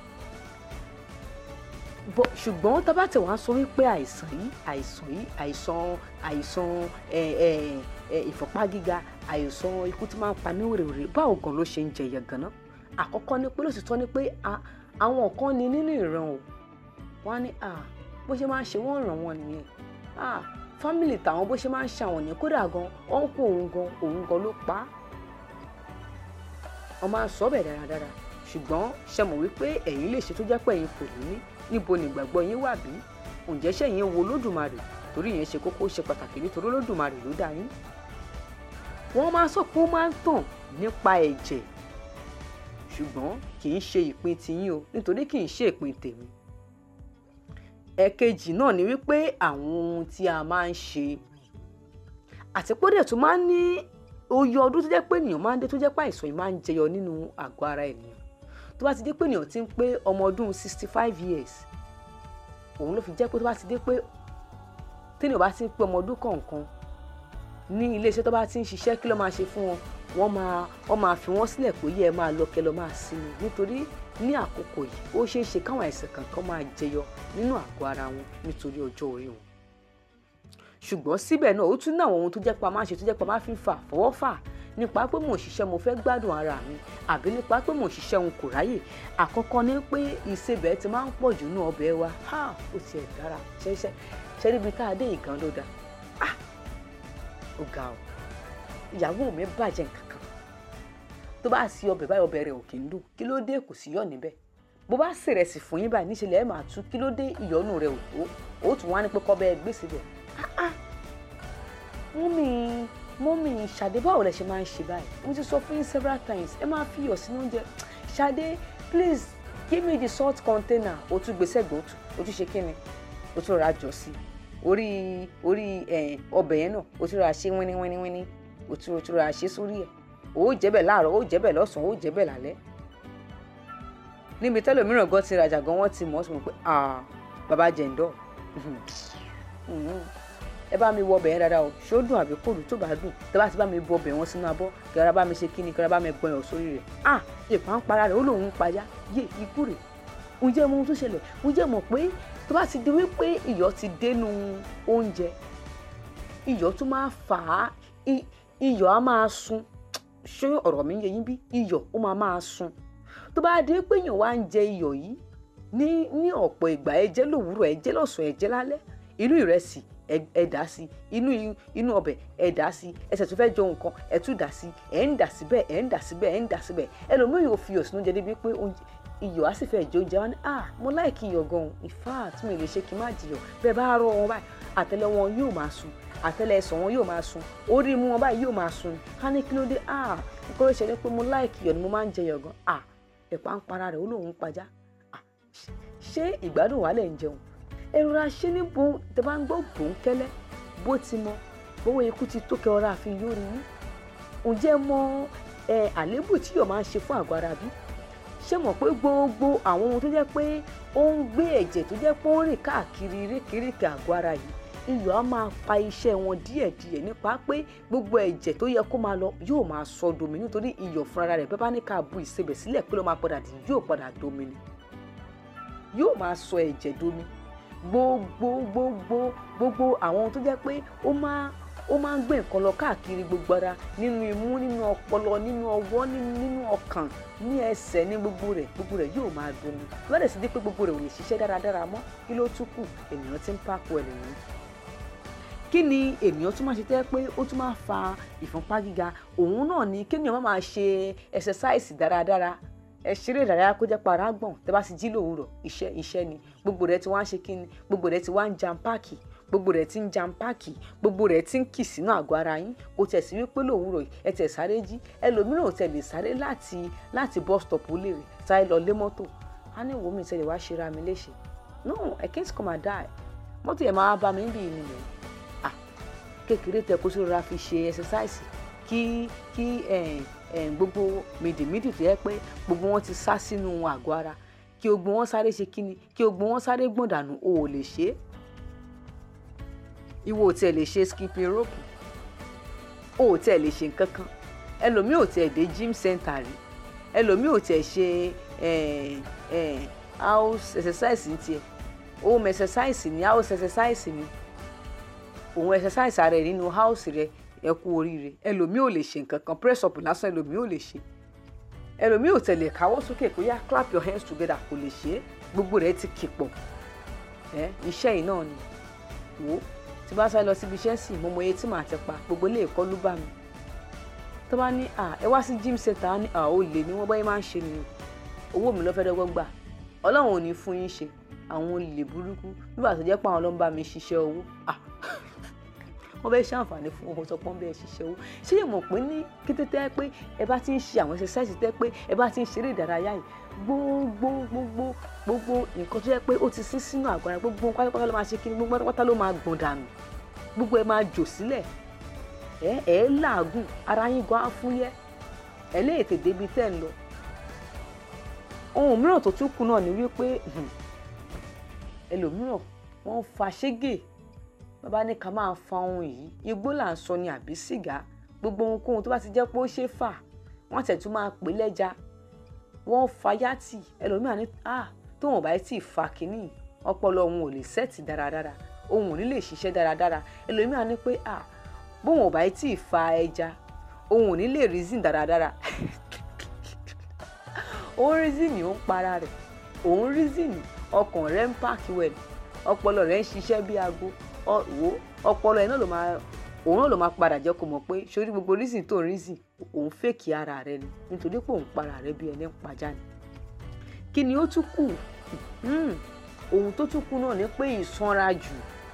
D: Bọ̀- ṣùgbọ́n tá a bá tẹ̀ wá sọ wípé àìsàn yìí àìsàn yìí àìsàn àìsàn ẹ ẹ ẹ, ìfọ̀pá gíga àìsàn ikú tí máa ń pa ní wèrèwèrè báwo gan ló ṣe ń jẹyẹ ganan àkọ́kọ́ ni pé lóṣìṣọ́ ni pé a- àwọn kan ní nínú ìran o wọ́n á ní à bó ṣe máa ń ṣe wọ́n ràn wọ́n nìyẹn à fámìlì tàwọn bó ṣe máa ń ṣe àwọn nìyẹn kódà gan ọ̀nkù òun gan òun gan ló pa á wọ́n máa ń sọ bẹ́ẹ̀ dáradára ṣùgbọ́n ṣe mọ̀ wípé ẹ̀yin lè ṣe tó jẹ́ pé ẹ̀yin kò ní ní níbo ni ìgbàgbọ́ yín wà bí ǹjẹ́ ṣẹ̀yin wo lódùmarè torí ìyẹn ṣe kókó ṣe pàtàkì nítorí lódùmarè ló dá yín wọ́n máa sọ pé ó máa ń tàn nípa ẹ̀jẹ̀ ṣùgbọ́n kì í ṣe ìpín tiyín o nítorí kì í ṣe ìpín tèmi ẹ̀kejì náà ni wípé àwọn ohun tí a máa ń ṣe àti pé ó dẹ̀ tún máa ń ní oye ọdún tó jẹ́ pé ènìyàn máa ń dé tó jẹ́ pé àìsàn yìí máa ń jẹyọ nínú àgọ́ ara ènìyàn tó bá ti dé pé ènìyàn ti ń pé ọmọ ọdún sixty five years òun ló fi jẹ́ pé tó bá ti dé pé téèyàn bá ti ń pé ọmọ ọdún kọ̀ọ̀kan ní iléeṣẹ́ tó bá ti ń ṣiṣẹ́ kí ló máa ṣe fún wọn wọ́n máa wọ́n máa fi wọ́n sílẹ̀ pé yẹ ẹ máa lọ kẹ́ lọ máa sinmi nítorí ní àkókò yìí ó ṣeé ṣe káwọn àìsàn kankan máa jẹyọ nínú àgọ́ ara wọn nítorí ọjọ́ orí wọn ṣùgbọ́n síbẹ̀ náà ó tún ní àwọn ohun tó jẹ́ pa máa ń ṣe tó jẹ́ pa máa fi ń fà fọwọ́ fà nípa pé mò ń ṣiṣẹ́ mo fẹ́ gbádùn ara mi àbí nípa pé mò ń ṣiṣẹ́ òun kò ráyè àkọ́kọ́ ni pé ìsebẹ̀ ti máa ń pọ̀ jù ní ọbẹ̀ wa ha ó tiẹ̀ dára ṣẹ́ṣẹ́ ṣẹ́ níbi tá a dé ìgan ló dáa ah ó ga ọ ìyàwó mi bàjẹ́ nǹkan kan tó bá sí ọbẹ̀ báyìí ọbẹ̀ rẹ̀ ò kì í dùn kí ló dé kò sí yọ̀ níbẹ̀ bó bá sèrèsì fún yín báyìí níṣẹ́ lẹ́ẹ̀ máa tú kí ló dé ìyọ́nù rẹ̀ ò tó ó tún wá ní pé kọ́ bẹ́ẹ̀ gbé síbẹ̀ mọ́mì mọ́mì ṣàdé báwo lẹ ṣe máa ń ṣe báyìí mo ti sọ fún yín several times ẹ máa fi iyọ̀ sínú oúnjẹ ṣàdé please give me the salt container o tún gbèsè gbòòtù o tún ṣe kí ni o tún ra jọ sí orí orí ẹ, ọbẹ̀ yẹn náà o tún ra ṣe wíní wíní wíní o tún o tún ra ṣe sórí ẹ̀ o ó jẹ́bẹ̀ láàárọ̀ o ó jẹ́bẹ̀ lọ́sàn-án o ó jẹ́bẹ̀ lálẹ́ níbi tẹ́lòmíràn gan ti rajà gan wọ́n ti mọ̀ ọ́ sọ pé ah baba jẹ̀ǹdọ̀ ẹ bá mi wọ ọbẹ̀ yẹn dáadáa o ṣé ó dùn àbí kò dùn tó bá dùn tẹ bá ti bá mi bọ ọbẹ̀ wọn sínú abọ́ kí ara bá mi ṣe kíni kí ara bá mi gbọ̀n ẹ̀ sórí rẹ̀ ah ìpà ń para rẹ̀ ó lòun ń payá yé ikú rẹ̀ ǹjẹ́ mo ohun tó ṣẹlẹ̀ ǹjẹ́ mọ̀ pé tó bá ti di wípé iyọ̀ ti dénú oúnjẹ iyọ̀ tún máa fà á i- iyọ̀ á máa sun ṣé ọ̀rọ̀ mi ń yé yín bí iyọ̀ ó máa máa sun tó bá dé pé èèyàn wá ń jẹ iyọ̀ yìí ní ní ọ̀pọ̀ ìgbà ẹ jẹ lówùúrọ̀ ẹ jẹ lọ́sàn-án ẹ jẹ lálẹ́ inú ìrẹsì ẹ ẹ dà sí inú i- inú ọbẹ̀ ẹ dà sí ẹsẹ̀ tó fẹ́ jọ nǹkan ẹ tún dà sí ẹ ń dà síbẹ̀ ẹ ń dà síbẹ̀ ẹ ń dà síbẹ̀ ẹlòmíì yóò fi iyọ̀ sínú oúnjẹ débi pé oúnjẹ- iyọ̀ á sì fẹ́ jẹ oúnjẹ wọn ni ah mo láìkí iyọ̀ gan-an in fact mi ò lè ṣe kí n má jiyọ̀ bẹ́ẹ̀ bá rọ wọn báyìí àtẹ́lẹ̀ wọn yóò máa sun àtẹ́lẹ̀ ẹsẹ̀ wọn yóò máa sun orí mú wọn báyìí yóò máa sun ká ní kí ló dé ah nǹkan ló ṣẹlẹ̀ pé mo láìkí iyọ̀ ni mo máa ń jẹ iyọ̀ gan ah ẹ̀pà ń para rẹ̀ ó lóun ń pajá ah ṣé ìgbádùn wà lẹ̀ ń jẹun ẹ rọra ṣe ní bo tẹ bá ń gbọ́ bòńkẹ́lẹ́ bó ti mọ bówó ikú ti tó kẹ ọ̀rá àfi yóò rí yín ǹjẹ́ mọ ẹ àléébù tí yóò máa ń ṣe fún àgọ́ ara bí ṣé mọ̀ pé gbogbo àwọn ohun tó jẹ́ pé ó ń gbé ẹ̀jẹ̀ tó jẹ́ pé ó ń rìn káàkiri rékèrékè àgọ́ ara yìí iyọ̀ á máa pa iṣẹ́ wọn díẹ̀díẹ̀ nípa pé gbogbo ẹ̀jẹ̀ tó yẹ kó máa lọ yóò máa sọ domi nítorí iyọ̀ fúnra rẹ̀ bẹ́ẹ̀ bá ní ká bu ìsebẹ̀ sílẹ̀ pé ló máa padà dì yóò padà domi ni yóò máa sọ ẹ̀jẹ̀ domi gbogbo gbogbo gbogbo àwọn ohun tó jẹ́ pé ó máa ó máa ń gbé nǹkan lọ káàkiri gbogbo ara nínú imú nínú ọpọlọ nínú ọwọ́ nínú nínú ọkàn ní ẹsẹ̀ ní gbogbo rẹ̀ gbogbo rẹ̀ yóò máa domi lọ́dẹ̀ sí di pé gbogbo rẹ̀ ò lè ṣiṣẹ́ dáradára mọ́ kí ló tún kù ènìyàn ti ń pàkó ẹ̀ nìyẹn kí ni ènìyàn tún máa ṣe tẹ́ pé ó tún máa fa ìfúnpá gíga òun náà ni kéèyàn má máa ṣe ẹsẹsáìsì dáradára ẹ ṣeré ìdárayá kó jẹ́ para gbọ̀n tẹ́ bá ti jí lòwúrọ̀ iṣẹ́ iṣẹ́ ni gbogbo rẹ̀ ti wá ń ṣe kíni gbogbo rẹ̀ ti wá ń jam páàkì gbogbo rẹ̀ ti ń jam páàkì gbogbo rẹ̀ ti ń kì sínú àgọ́ ara yín kò tẹ̀ sí wípé lòwúrọ̀ yìí ẹ tẹ̀ sáré jí ẹlòmíràn ò tẹ̀ lè sáré láti láti bus stop lè rè sáré lọ lé mọ́tò á ní ìwò mi tẹ̀lé wá ṣera mi léṣe no I can't come and die mọ́tò yẹn máa bá mi bí i nìyẹn ah kékeré tẹ kó sóra fi ṣe ẹsẹsáìsì kí kí eh, eh, gbogbo mìdìmídì tó yẹ pé gbogbo wọn ti sá sínú àgọ́ ara kí gbogbo wọn sáré ṣe kíni kí gbogbo wọn sáré gbọ̀n dànù o ò lè ṣe é ìwọ ò tiẹ̀ lè ṣe skipping rope o ò tiẹ̀ lè ṣe nǹkan kan ẹlòmíì ò tiẹ̀ dé gym center rí ẹlòmíì ò tiẹ̀ ṣe eh, eh, house exercise ní tiẹ̀ home exercise ní house exercise ní òun exercise ara ẹ nínú house rẹ ẹ kú oríire ẹlòmíì ò lè ṣe nǹkan kan press up lásán ẹlòmíì ò lè ṣe ẹlòmíì ò tẹ̀lé káwọ́ sókè kó yá clap your hands together kò lè ṣe é gbogbo rẹ̀ ti kì pọ̀ ẹ iṣẹ́ yìí náà ni wò ó tí bá sáré lọ síbi iṣẹ́ sì mo mọ iye tí màá ti pa gbogbo ilé ẹ̀kọ́ ló bá mi tó bá ní à ẹ wá sí gym center á ní à ó lè ní wọ́n báyìí máa ń ṣe nìyẹn owó mi ló fẹ́ dọ́gbọ́n gbà ọlọ́run ò ní fún yín ṣe àwọn olè burúkú nígbà tó jẹ́ pé àwọn ló ń bá mi ṣiṣẹ́ owó ah wọ́n fẹ́ ṣàǹfààní fún owó sọ pé wọ́n bẹ́ẹ̀ ṣiṣẹ́ owó ṣé yẹ mọ̀ pé ní kété tẹ́ pé ẹ bá ti ń ṣe àwọn exercise tẹ́ pé ẹ bá ti ń ṣeré ìdárayá yìí gbogbo gbogbo gbogbo nǹkan tó yẹ pé ó ti sín sínú àgọ́ ara gbogbo pátápátá ló máa ṣe kí ni gbogbo pátápátá ló máa gbọ̀n dànù gbogbo ẹ máa jò sílẹ̀ ẹ ẹ làágùn ara yín gan á fúyẹ́ ẹ lè tètè débi tẹ́ ń lọ ohun mìíràn tó tún kù náà ni wípé ẹlòmíràn wọ́n ń fa ṣégè bàbá ní ká máa fa ohun yìí igbó là ń sọ ni àbí sìgá gbogbo ohunkóhun tó bá ti jẹ́ pé ó ṣe é fà wọ́n tẹ̀ tún máa pè lẹ́ja wọ́n fa yátì ẹlòmíràn ní ah tóun ò bá tí ì fa kínní ọpọlọ òun ò lè sẹ́ẹ̀tì dáradára òun ò ní lè ṣiṣẹ́ dáradára ẹlòmíràn ní pé ah bóun ò bá tí ì fa ẹja òun ò ní lè reason dáradára òun reason ni ó ń para rẹ̀ òun reason ni ọkàn rẹ̀ ń pààkì wẹ̀ ọpọlọ rẹ̀ ń ṣiṣẹ́ bí aago wo ọpọlọ ẹ̀ náà ló máa òun náà ló máa padà jẹ́ kó mọ̀ pé sórí gbogbo reason tó ń reason òun fèkì ara rẹ̀ ni nítorí pé òun para rẹ̀ bí ẹni ń pajá ni kí ni ó tún kù ohun tó tún kù náà ni pé ìsanra jù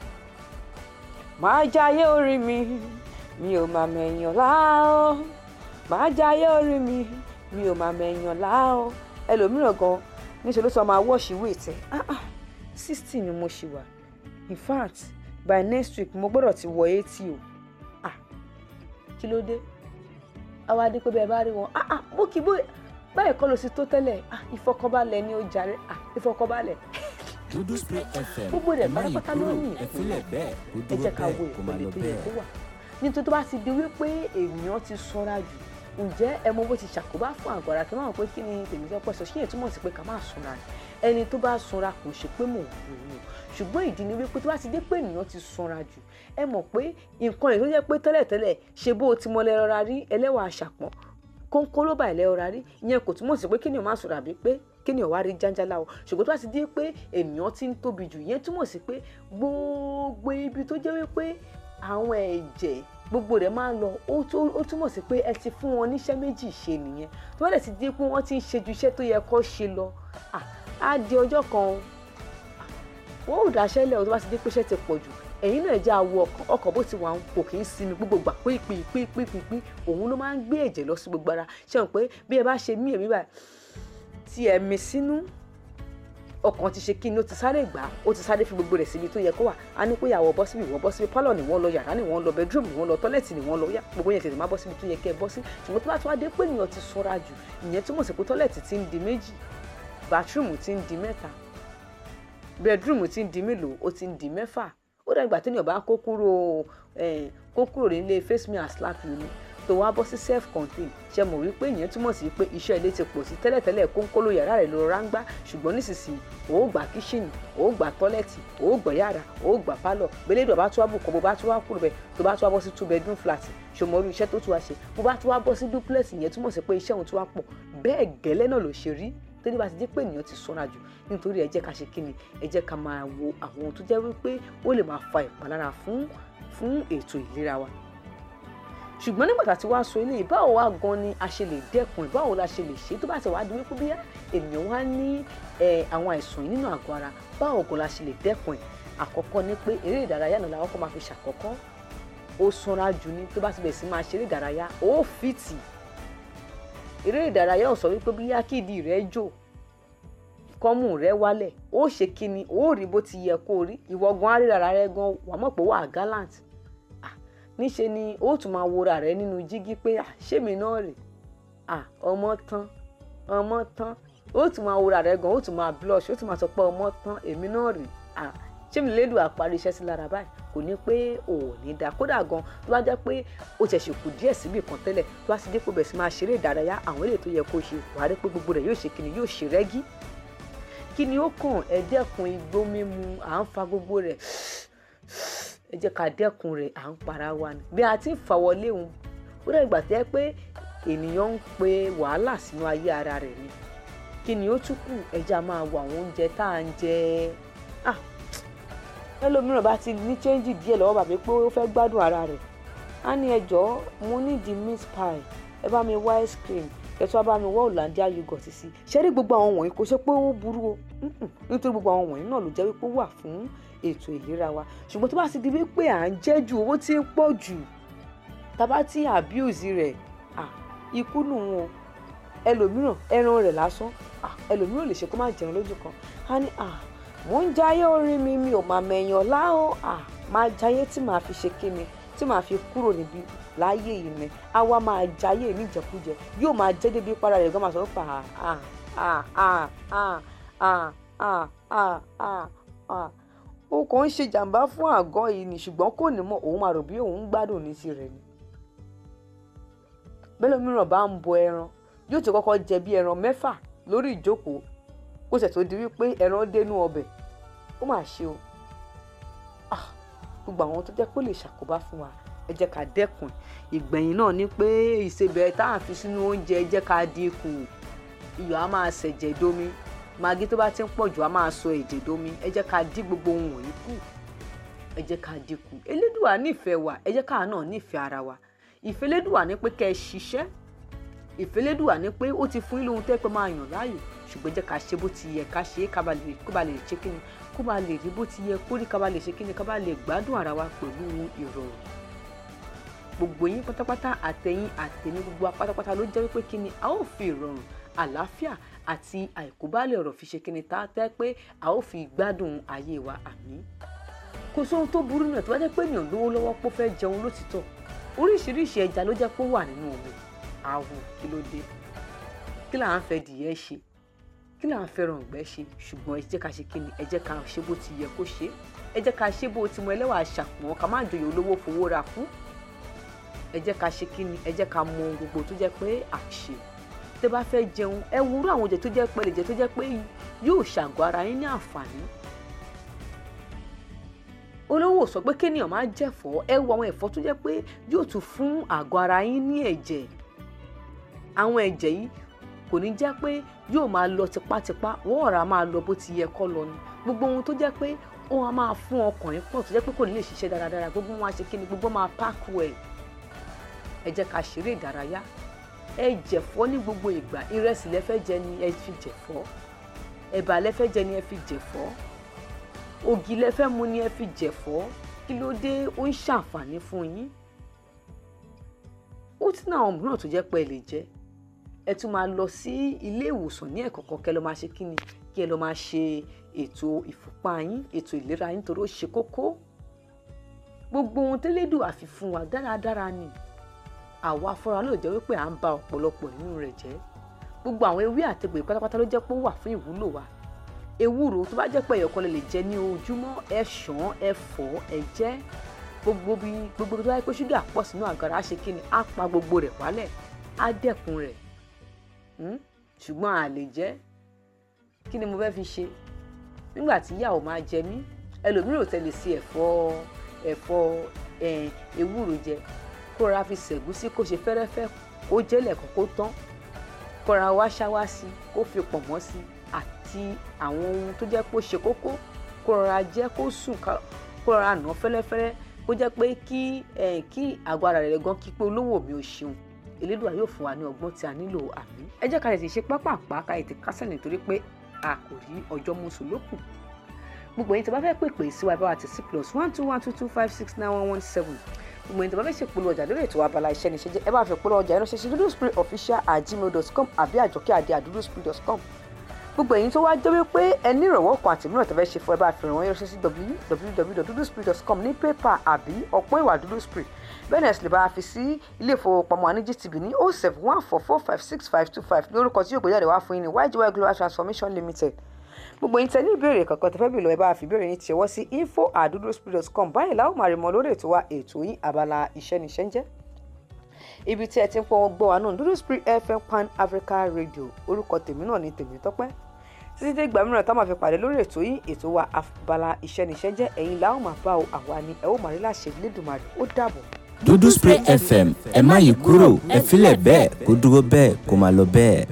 D: máa jayé orí mi mi ò máa mẹ̀yàn láò máa jayé orí mi mi ò máa mẹ̀yàn láò ẹlòmíràn gan níṣẹ́ ló sọ máa wọ́ọ̀ṣì wéètì ah ah sixty ni mo ṣì wà in fact by next week mo gbọ́dọ̀ ti wọ eighty o ah kí ló dé àwa dé pé bẹ́ẹ̀ bá rí wọn ah ah bó kì í bó báyìí kọ́ ló sì tó tẹ́lẹ̀ ah ìfọkànbalẹ̀ ni ó jàre ah ìfọkànbalẹ̀
C: dúdú spray fm
D: gbogbo rẹ̀
C: ẹ má yí
D: pátápátá
C: kúrò
D: ló ní
C: ẹ filẹ̀ bẹ́ẹ̀ kó
D: ẹ
C: dúró
D: jẹ́ ká wo
C: bẹ́ẹ̀ kó máa
D: ìpele
C: lọ
D: tó yẹ
C: bẹ́ẹ̀.
D: kó wà nítorí tó bá ti di wípé èèyàn ti sanra jù ǹjẹ́ ẹ mọ bó ti ṣàkóbá fún àgọ́ ara kí n máa mọ̀ pé kí ni tèmi fẹ́ pọ̀ sọ ṣé yẹn túmọ̀ sí pé ká má sanra ni ẹni tó bá sanra kò ṣe pé mò ń wò ó ṣùgbọ́n ìdí ni wípé tó bá ti dé pé ènìyàn ti sanra jù ẹ mọ̀ pé nǹkan yìí tó jẹ́ pé tẹ́lẹ̀tẹ́lẹ̀ ṣe bó o ti mọ lẹ́rọra rí ẹlẹ́wà àṣàpọ̀n kónkóló bá ìlẹ́rọra rí ìyẹn kò túmọ̀ sí pé kí ènìyàn má sọ̀rọ̀ àbí pé kí ènìyàn wá rí jáńjálá o ṣùgbọ́n tó bá ti dé pé ènìyàn ti ń tóbi jù ìyẹn túmọ̀ sí pé gbogbo ibi tó jẹ́ wípé àwọn ẹ̀jẹ̀ gbogbo rẹ̀ máa ń lọ ó tó- ó túmọ̀ sí pé ẹ ti fún wọn níṣẹ́ méjì ṣe nìyẹn tó bá dẹ̀ ti dé pé wọ́n ti ń ṣe ju iṣẹ́ tó yẹ kó ṣe lọ ah, á di ọjọ́ kan o wọ́n ò dáṣẹ́ lẹ̀ o tó bá ti dé pé iṣẹ́ ti pọ̀ jù ẹ̀yin náà jẹ́ àwọ̀ ọkàn ọkàn bó ti wà ń kò kì í sinmi gbogbo gbà pípípípípípí òun ló máa ń gbé ẹ̀jẹ̀ lọ sí gbogbo ara ṣe hàn pé bí ẹ bá ṣe mí èmi báyìí tí ẹ mi sínú ọkàn ti ṣe kí ni ó ti sáré gbà á ó ti sáré fi gbogbo rẹ̀ síbi tó yẹ kó wà á ní pé ìyàwó bọ́ síbi ìwọ́n bọ́ síbi pálọ̀ ni wọ́n lọ yàrá ni wọ́n lọ bedroom ni wọ́n lọ tọ́lẹ̀tì ni wọ́n lọ yá gbogbo yẹn tètè má bọ́ síbi tó yẹ kẹ́ ẹ bọ́ sí ṣùgbọ́n tó bá tún wá dé pé ènìyàn ti sanra jù ìyẹn túmọ̀ sí pé tọ́lẹ̀tì ti ń di méjì bathroom ti ń di mẹ́ta bedroom ti ń di mélòó ó ti ń di mẹ́fà ó dàgbà téèyàn bá kó kúrò eh, kó kúrò nílé face me and slap you ni tó wá bọ́ sí self contain ṣe mọ̀ wípé ìyẹn túmọ̀ sí pé iṣẹ́ ilé ti pọ̀ sí tẹ́lẹ̀tẹ́lẹ̀ kónkóló yàrá rẹ̀ ló ráńgbá ṣùgbọ́n nísinsìnyí ó gbà kíṣìnì ó gbà tọ́lẹ̀tì ó gbà yàrá ó gbà pálọ̀ gbẹlẹ́dọ̀ bá tún wá bùkọ́ bó bá tún wá kúrò bẹ́ẹ̀ tó bá tún wá bọ́ sí two bedroom flat ṣòmọ́ orí iṣẹ́ tó tún wá ṣe bó bá tún wá bọ́ sí duplex ìyẹn túmọ̀ sí pé iṣẹ́ òun tún wá pọ̀ bẹ́ẹ̀ gẹ́lẹ́ náà ló ṣe rí torí bá ti di pé ènìyàn ti sanra jù nítorí ẹ jẹ́ ká ṣe kíni ẹ jẹ́ ká máa wo àwọn ohun tó jẹ́ wípé ó lè máa fa ìpalára fún fún ètò ìlera wa ṣùgbọ́n nígbà tá a ti wá sọ eléyìí báwo wá gan ni a ṣe lè dẹ́kun ẹ̀ báwo la ṣe lè ṣe tó bá ti wá di wípé bí ènìyàn wá ní ẹ, àwọn àìsàn yìí nínú àgọ́ ara báwo gan la ṣe lè dẹ́kun ẹ̀ àkọ́kọ́ ni pé eré ìdárayá náà làwọn kọ́ máa fi ṣàkọ́kọ́ ó sanra jù ni tó bá ti bẹ̀rẹ̀ sí máa ṣeré ìdárayá ó fìtì eré ìdárayá ò sọ wípé bí yákìdí rẹ jò kọ́mù rẹ wálẹ̀ ó ṣe kíni ó rí bó ti yẹ kó rí ìwọ gan aríra rẹ gan wà mọ̀ pé wà á gallant Ah, níṣe ni ó tún máa wora rẹ nínú jígí pé ah, ṣémi náà rè ah, ọmọ tán ọmọ tán ó tún máa wora rẹ gan ó tún máa blush ó tún máa sọ pé ọmọ tán èmi náà rè ah, ṣémi lédu àparí iṣẹ́ sí lára báyìí kò ní pé ò ní dáa kódà gan tó bá jẹ́ pé ó ṣẹ̀ ṣèkù díẹ̀ síbì kan tẹ́lẹ̀ tó bá ti dé kó bẹ̀ sí máa ṣeré ìdárayá àwọn èlé tó yẹ kó ṣe wàá rí pé gbogbo rẹ̀ yóò ṣe kíni yóò ṣe rẹ́gí kí ni ó kàn ẹ dẹ́kun igbó mímu à ń fa gbogbo rẹ̀ ẹ jẹ́ ká dẹ́kun rẹ̀ à ń para wa ni bí a ti ń fà wọlé òun ó dẹ̀ gbà tẹ́ pé ènìyàn ń pe wàhálà sínú ayé ara rẹ̀ ni kí ni ó tún kù ẹja máa wo àwọn oúnjẹ tá à ń jẹ ah ẹlòmíràn bá ti ní chẹ́ńjì díẹ̀ lọ́wọ́ bàbá pé ó fẹ́ gbádùn ara rẹ̀ á ní ẹjọ́ mo ní di meat pie ẹ bá mi wá ice cream kẹtù bá mi wá Hollandia yogurt sí ṣé rí gbogbo àwọn wọ̀nyí kò ṣe pé ó burú o Mm-mm. nítorí gbogbo àwọn wọ̀nyí náà ló jẹ́ wípé ó wà fún ètò ìlera wa ṣùgbọ́n tó bá ti di wípé à ń jẹ jù owó tí ń pọ̀ jù tàbá tí abuse rẹ̀ ah ikú nù wọn ẹlòmíràn ẹran rẹ̀ lásán ah ẹlòmíràn lè ṣe kó má jẹun lójú kan á ní ah mò ń jayé orí mi mi ò máa mẹ̀yàn láò ah máa jayé tí màá fi ṣe kíni tí màá fi kúrò níbi láyé yìí ni á wá máa jayé níjẹkújẹ yóò máa jẹ́ débi para rẹ̀ gan máa sọ pé ah ah ah ah ah ah ah ah ah ah ó kàn ń ṣe jàǹbá fún àgọ́ yìí ni ṣùgbọ́n kò ní mọ̀ òun máa rò bí òun ń gbádùn ní tirẹ̀ ni bẹ́ẹ̀ mìíràn bá ń bọ ẹran yóò ti kọ́kọ́ jẹ bí ẹran mẹ́fà lórí ìjókòó kó ṣẹ̀ tó di wípé ẹran dénú ọbẹ̀ ó mà ṣe o Ah, gbogbo àwọn tó jẹ́ kó lè ṣàkóbá fún wa ẹ jẹ́ ká dẹ́kun ìgbẹ̀yìn náà ni pé ìsebẹ̀ tá à ń fi sínú oúnjẹ ẹ jẹ́ ká dínkù iyọ̀ á máa ṣẹ̀jẹ̀ domi magi tó bá ti ń pọ̀ jù á máa sọ èdè domi ẹ jẹ́ ká dín gbogbo ohun wọ̀nyí kù ẹ jẹ́ ká dínkù elédùà nífẹ̀ẹ́ wa ẹ jẹ́ káà náà nífẹ̀ẹ́ ara wa ìfẹ́ elédùà ní pé kẹ́ ẹ ṣiṣẹ́ ìfẹ́ elédùà ní pé ó ti fún yín lóhun tẹ́ pé máa yàn láàyò ṣùgbọ́n jẹ́ ká ṣe bó ti yẹ ká ṣe é ká ba lè kó ba lè ṣe kíni kó ba lè rí bó ti yẹ kó rí ká ba lè ṣe kíni ká ba lè gbádùn ara wa pẹ̀lú ìrọ̀rùn gbogbo yín pátápátá àtẹ̀yìn àtẹ̀mí gbogbo wa pátápátá ló jẹ́ wípé kíni a ó fi ìrọ̀rùn àlàáfíà àti àìkúbálẹ̀ ọ̀rọ̀ fi ṣe kíni tá a tẹ́ pé a ó fi gbádùn ayé wa àmín kò sóhun tó burú náà tó bá jẹ́ pé ènìyàn lówó lọ́wọ́ pé ó fẹ́ jẹun lótìtọ́ oríṣiríṣi ẹja ló jẹ́ pé ó wà nínú omi àwò kí ló dé kí là ń fẹ́ dìyẹ ṣe kí là ń fẹ́ rọ̀ǹgbẹ́ ṣe ṣùgbọ́n ẹ jẹ́ ká ṣe kíni ẹ jẹ́ ká ṣe bó ti yẹ kó ṣe ẹ jẹ́ ká ṣe bó ti mọ ẹlẹ́wà ṣàpọ̀n ká má jòyè olówó fowó ra kú ẹ jẹ́ ká ṣe kíni ẹ jẹ́ ká mọ ohun gbogbo tó jẹ́ pé àṣe tẹ́ bá fẹ́ jẹun ẹ wúrú àwọn oúnjẹ tó jẹ́ pé lè jẹ tó jẹ́ pé yóò ṣàgọ́ ara yín ní àǹfààní olówó sọ pé kéèyàn máa jẹ̀fọ́ ẹ wo àwọn ẹ̀fọ́ tó jẹ́ pé yóò tún fún àgọ́ ara yín ní ẹ̀jẹ̀ àwọn ẹ̀jẹ̀ yìí kò ní jẹ́ pé yóò máa lọ tipátipá wọ́n ọ̀rá máa lọ bó ti yẹ kọ́ lọ ni gbogbo ohun tó jẹ́ pé ó máa máa fún ọkàn yín pọ̀ tó jẹ́ pé kò ní lè ṣiṣẹ́ dáradára gbogbo wọn á ṣe kíni gbogbo máa páàkù ẹ̀ ẹ jẹ́ ká ṣeré ìdárayá ẹ jẹ̀fọ́ ní gbogbo ìgbà ìrẹsì lẹ́fẹ́ jẹ ni ẹ fi jẹ̀fọ́ ẹ̀bà lẹ́fẹ́ jẹ ni ẹ fi jẹ̀fọ́ ògì lẹ́fẹ́ mu ni ẹ fi jẹ̀fọ́ kí ló dé ó ń ṣàǹfààní fún yín ó ti ní àwọn mìíràn tó jẹ́ pé ẹ lè jẹ ẹ tún máa lọ sí ilé ìwòsàn ní ẹ̀kọ̀ọ̀kan kẹ́ lọ máa ṣe kí ni kí ẹ lọ máa ṣe ètò ìfúnpá yín ètò ìlera yín torí ó ṣe kókó gbogbo ohun tẹ́lẹ́dùn àfi fún wa dáradára ni àwa afọ́ra ló jẹ́ wípé à ń ba ọ̀pọ̀lọpọ̀ nínú rẹ̀ jẹ́ gbogbo àwọn ewé àtegbè pátápátá ló jẹ́ pé ó wà fún ìwúlò wa ewúro tó bá jẹ́ pé ẹ̀yọ̀kan lè lè jẹ ní ojúmọ́ ẹ ṣàn ẹ fọ̀ ẹ jẹ gbogbo bí gbogbo tó bá yẹ pé ṣúgà pọ̀ sínú àgàrà á ṣe kí ni á pa gbogbo rẹ̀ wálẹ̀ á dẹ́kun rẹ̀ ṣùgbọ́n a lè jẹ kí ni mo fẹ́ fi ṣe nígbà tí ìyàwó máa jẹ mí ẹlòmíràn ò tẹ̀lé sí ẹ̀fọ́ ẹ̀fọ́ ewúro jẹ kó ra fi ṣẹ̀gúsí kó ṣe fẹ́rẹ́fẹ́ kó jẹ́lẹ̀ kó kó tán kó ra wá ṣáwá sí kó fi pọ̀nmọ́ sí àti àwọn ohun tó jẹ́ pé ó ṣe kókó kó rọra jẹ́ kó sùn kó rọra nà fẹ́lẹ́fẹ́lẹ́ kó jẹ́ pé kí kí àgọ́ ara rẹ̀ gan kí pé olówó mi ò ṣeun Elédùà yóò fún wa ní ọgbọ́n tí a nílò àmì. ẹ jẹ́ ká lè ti ṣe pápápá ká lè ti kásẹ̀ nítorí pé a kò rí ọjọ́ mọ́sùn lókù gbogbo yín tí a bá fẹ́ pèpè sí wa bá wa ti sí plus one two one two two five six nine one one seven gbogbo yín tí a bá fẹ́ ṣe polówó ọjà lórí ètò abala iṣẹ́ ní ṣe jẹ́ ẹ bá fẹ́ polówó ọjà ìránṣẹ́ sí duduspiritofficial at gmail dot com àbí àjọkẹ́ àdé àdúróspirit dot com gbogbo èyí tó wá jẹ́ wípé ẹ ní ìrànwọ́ kan àti mìíràn tó fẹ́ ṣe fún ẹ bá fi ràn wọ́n yọ̀ṣẹ́ sí www.duduspirit.com ní pépà àbí ọ̀pọ̀ ìwà duduspirit bẹ́ẹ̀ náà sì lè bá a fi sí ilé ìfowópamọ́ àní GTB ní oh seven one four four five six five two five lórúkọ tí yóò gbéjáde wá fún yín ní YGY Global Transformation Limited gbogbo yín tẹ ní ìbéèrè kankan tó fẹ́ bèèrè lọ ẹ bá a fi ìbéèrè yín tiẹ̀wọ́ sí info at duduspirit.com báyìí láwọn máa rí mọ lórí ètò wa ètò yín abala iṣẹ́ níṣẹ́ ń jẹ́ ibi tí ẹ ti ń pọ́n gbọ́ wa náà Duduspirit FM Pan Africa Radio orúkọ tèmi náà ní Tèmítọ́pẹ́ títí dé ìgbà mìíràn tá a máa fi pàdé lórí ètò yìí ètò wa abala iṣẹ́niṣẹ́ jẹ́ ẹ̀yin làwọn máa bá o àwa ni ẹ ó máa rí láṣẹ Elédùmarè ó dàbọ̀.
C: dúdú spray fm ẹ má yí kúrò ẹ filẹ̀ bẹ́ẹ̀ kó dúró bẹ́ẹ̀ kó máa lọ bẹ́ẹ̀.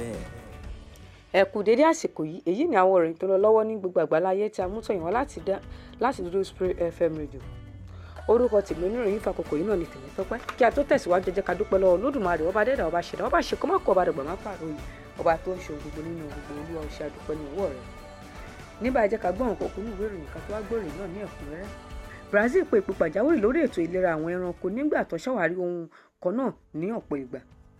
D: ẹ kú dédé àsìkò yìí èyí ni àwọn ìròyìn tó lọ lọ́wọ́ ní gbogbo àgbáláyé tí a mú tọ̀yìn wá láti dá láti dúdú spray fm radio orúkọ tèmi oníròyìn fàkókò yìí náà ni tèmi tọpẹ́ kí a tó tẹ̀síwájú ẹ jẹ́ ká dúpẹ́ lọ́wọ́ Olódùmarè ọba dẹ́dà ọba ṣẹ̀dá ọba ṣe kọ́mọ́kọ́ ọba dàgbà má pààrọ̀ yìí ọba tó ń ṣe ohun gbogbo nínú gbogbo olúwa ọṣẹ àdúpẹ́ ní ọwọ́ rẹ̀ níbà jẹ́ ká gbọ́ àwọn kókó ní ìwé ìròyìn kan tó wá gbòòrè náà ní ẹ̀kúnrẹ́rẹ́ Brazil pe ìpè pàjáwìrì lórí ètò ìlera àwọn ẹranko nígbà tó ṣàwárí ohun kan náà ní ọ̀pọ̀ ìgbà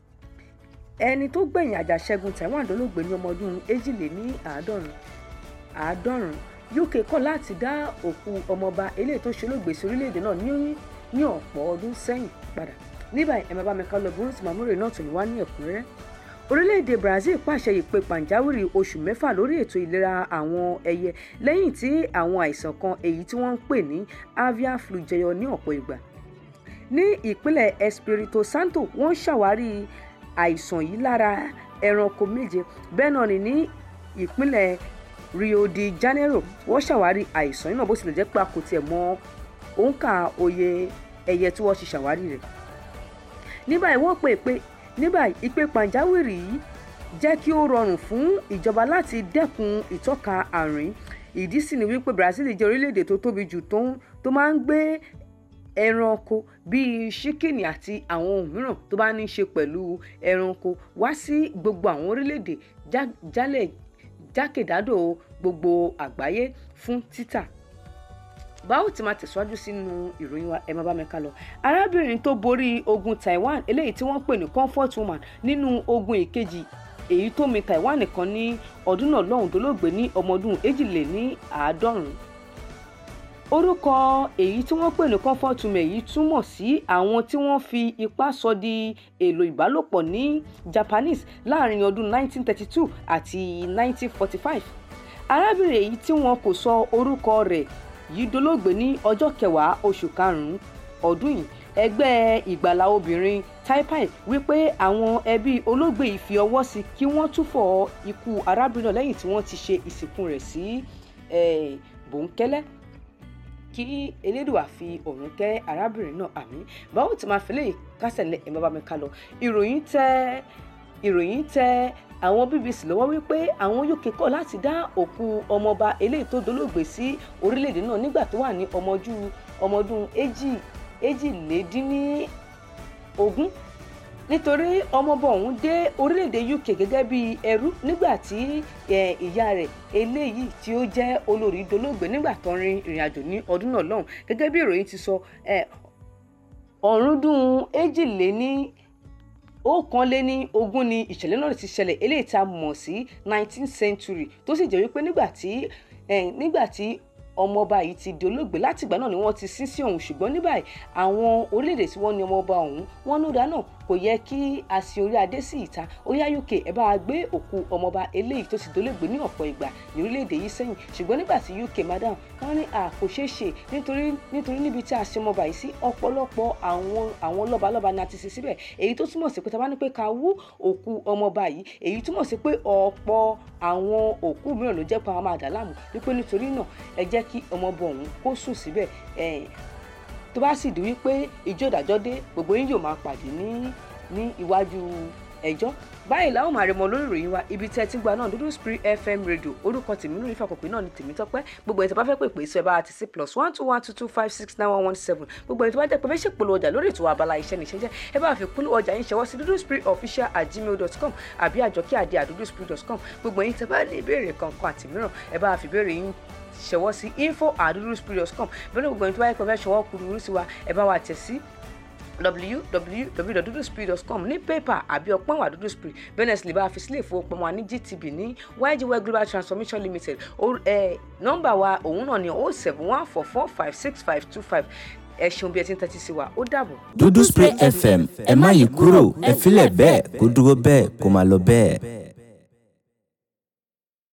D: ẹni tó gbẹ̀yìn àjàṣẹ́gun Taiwan dolóògbé ní ọmọ ọdún èjìléní àádọ́rùn àádọ́rùn UK kọ̀ láti dá òkú ọmọọba eléyìí tó ṣolóògbé sí orílẹ̀-èdè náà ní ní ọ̀pọ̀ ọdún sẹ́yìn padà níbà ẹ̀ máa bá mi ká lọ bí wọ́n ti máa múrè náà tó ní wá ní ẹ̀kúnrẹ́rẹ́ orílẹ̀-èdè Brazil pàṣẹ ìpè pàjáwìrì oṣù mẹ́fà lórí ètò ìlera àwọn ẹyẹ lẹ́yìn tí àwọn àìsàn kan èyí tí wọ́n ń pè ní avian flu jẹyọ ní ọ̀pọ̀ ìgbà ní ìpínlẹ̀ Espírito Santo wọ́n ṣàwárí àìsàn yìí lára ẹranko méje bẹ́ẹ̀ náà ni ní ìpínlẹ̀ Rio de Janeiro wọ́n ṣàwárí àìsàn yìí náà bó tilẹ̀ jẹ́ pé a kò tiẹ̀ mọ òǹkà òye ẹyẹ tí wọ́n ti ṣàwárí rẹ̀ ní báyìí wọ́n pè pé ní báyìí ìpè pàjáwìrì yìí jẹ́ kí ó rọrùn fún ìjọba láti dẹ́kun ìtọ́ka àrùn ìdí sì ni wípé Brazil jẹ́ orílẹ̀-èdè tó tóbi jù tó máa ń gbé ẹranko bíi ṣíkìnì àti àwọn ohun mìíràn tó bá ní í ṣe pẹ̀lú ẹranko wá sí gbogbo àwọn orílẹ̀-èdè jálẹ̀ jákèjádò gbogbo àgbáyé fún títà báwo ti máa tẹ̀síwájú sínú ìròyìn wa ẹ máa bá mi ká lọ. arábìnrin tó borí ogun Taiwan eléyìí tí wọ́n pè ní comfort woman nínú ogun ìkejì èyí tó mi Taiwan nìkan ní ọdún náà lọ́hùn dolóògbé ní ọmọ ọdún èjìlé ní àádọ́rùn-ún. orúkọ èyí tí wọ́n pè ní comfort woman èyí túmọ̀ sí àwọn tí wọ́n fi ipá sọ di èlò ìbálòpọ̀ ní Japanese láàrin ọdún 1932 àti 1945. arábìnrin èyí tí wọn kò sọ orúkọ rẹ̀ yìí dolóògbé ní ọjọ́ kẹwàá oṣù karùn-ún ọdún yìí ẹgbẹ́ ìgbàlà obìnrin taipai wípé àwọn ẹbí olóògbé yìí fi ọwọ́ sí kí wọ́n túfọ̀ ikú arábìnrin náà lẹ́yìn tí wọ́n ti ṣe ìsìnkú rẹ̀ sí bòńkẹ́lẹ́ kí elédùà fi ọ̀run kẹ́ arábìnrin náà àmín báwo ti máa fi lè kásẹ̀ lẹ́ ẹ̀ bá bá mi ká lọ ìròyìn tẹ́ ìròyìn tẹ́ àwọn BBC lọ́wọ́ wípé àwọn UK kọ̀ láti dá òkú ọmọọba eléyìí tó dolóògbé sí orílẹ̀-èdè náà nígbà tó wà ní ọmọjú ọmọdún èjì èjìlédínní ogún nítorí ọmọọba ọ̀hún dé orílẹ̀-èdè UK gẹ́gẹ́ bí ẹrú nígbà tí ìyá rẹ̀ eléyìí tí ó jẹ́ olórí dolóògbé nígbà tó rin ìrìn àjò ní ọdún náà lọ́hùn gẹ́gẹ́ bí ìròyìn ti sọ ọ̀rúndún èjìléní ọ̀kan lé ní ogún ni ìṣẹ̀lẹ̀ náà ti ṣẹlẹ̀ eléyìí tá a mọ̀ sí nineteenth century tó sì jẹ́ wípé nígbà tí nígbà tí ọmọọba yìí ti di olóògbé látìgbà náà ni wọ́n ti sín sí òun ṣùgbọ́n ní báyìí àwọn orílẹ̀-èdè tí wọ́n ní ọmọọba ọ̀hún wọ́n ní ọ̀dà náà kò yẹ kí a sin orí adé sí ìta ó yá UK ẹ bá wa gbé òkú ọmọọba eléyìí tó ti dolóògbé ní ọ̀pọ̀ ìgbà ní orílẹ̀-èdè yìí sẹ́yìn ṣùgbọ́n nígbà tí UK madam wọ́n ní à kò ṣeé ṣe nítorí nítorí níbi tí a sin ọmọọba yìí sí ọ̀pọ̀lọpọ̀ àwọn àwọn lọ́balọ́ba ni a ti sin síbẹ̀ èyí tó túmọ̀ sí pé tá a bá ní pé ká wú òkú ọmọọba yìí èyí túmọ̀ sí pé ọ̀pọ̀ àwọn òkú mìíràn ló jẹ́ pé àwọn máa dà láàmú wípé nítorí náà ẹ jẹ́ kí ọmọọba ọ̀hún kó sùn síbẹ̀ tó bá sì di wípé ìjọ ìdájọ́ dé gbogbo yín yóò máa pàdé ní ní iwájú ẹjọ́ báyìí làwọn máa rí mọ lórí ìròyìn wa ibi tẹ́ ẹ ti gba náà dúdú spirit fm radio orúkọ tèmi lórí ìfàkọ̀pẹ́ náà ni tèmi tọ́pẹ́ gbogbo ẹ̀tọ́ bá fẹ́ pè pé sọ ẹ bá ti sí plus one two one two two five six nine one one seven gbogbo ẹ̀tọ́ bá jẹ́ pé fẹ́ ṣèpolówó ọjà lórí ètò abala iṣẹ́ ní ìṣẹ́jẹ́ ẹ bá fi polówó ọjà yín ṣẹwọ́ sí dúdú spirit official at gmail dot com àbí àjọkí àdé àdúdú spirit dot com gbogbo ẹ̀yin tẹ́ bá ní ìbéèrè kankan àti mìíràn ẹ bá fi ìbéèrè yín ṣẹwọ́ sí info at dúdú spirit dot com bẹ́ẹ̀ ni gbogbo ẹ̀yin tó bá yẹ pé fẹ́ ṣẹwọ́ kúrú sí wa ẹ bá wa tẹ̀ sí www.duduspree.com ní pépà àbí ọpọ́n wà dúdú spree bẹ́ẹ̀ lè bá a fi sílé ìfowópamọ́ wa ní GTB ní YGY Global Transformation Limited nọ́mbà wa òun náà ni o seven one four four five six five two five ẹ ṣeun bí ẹ ti ń tẹ́tí sí wa ó dàbọ̀.
C: dúdú spray fm ẹ má yí kúrò ẹ filẹ̀ bẹ́ẹ̀ kó dúró bẹ́ẹ̀ kó máa lọ bẹ́ẹ̀.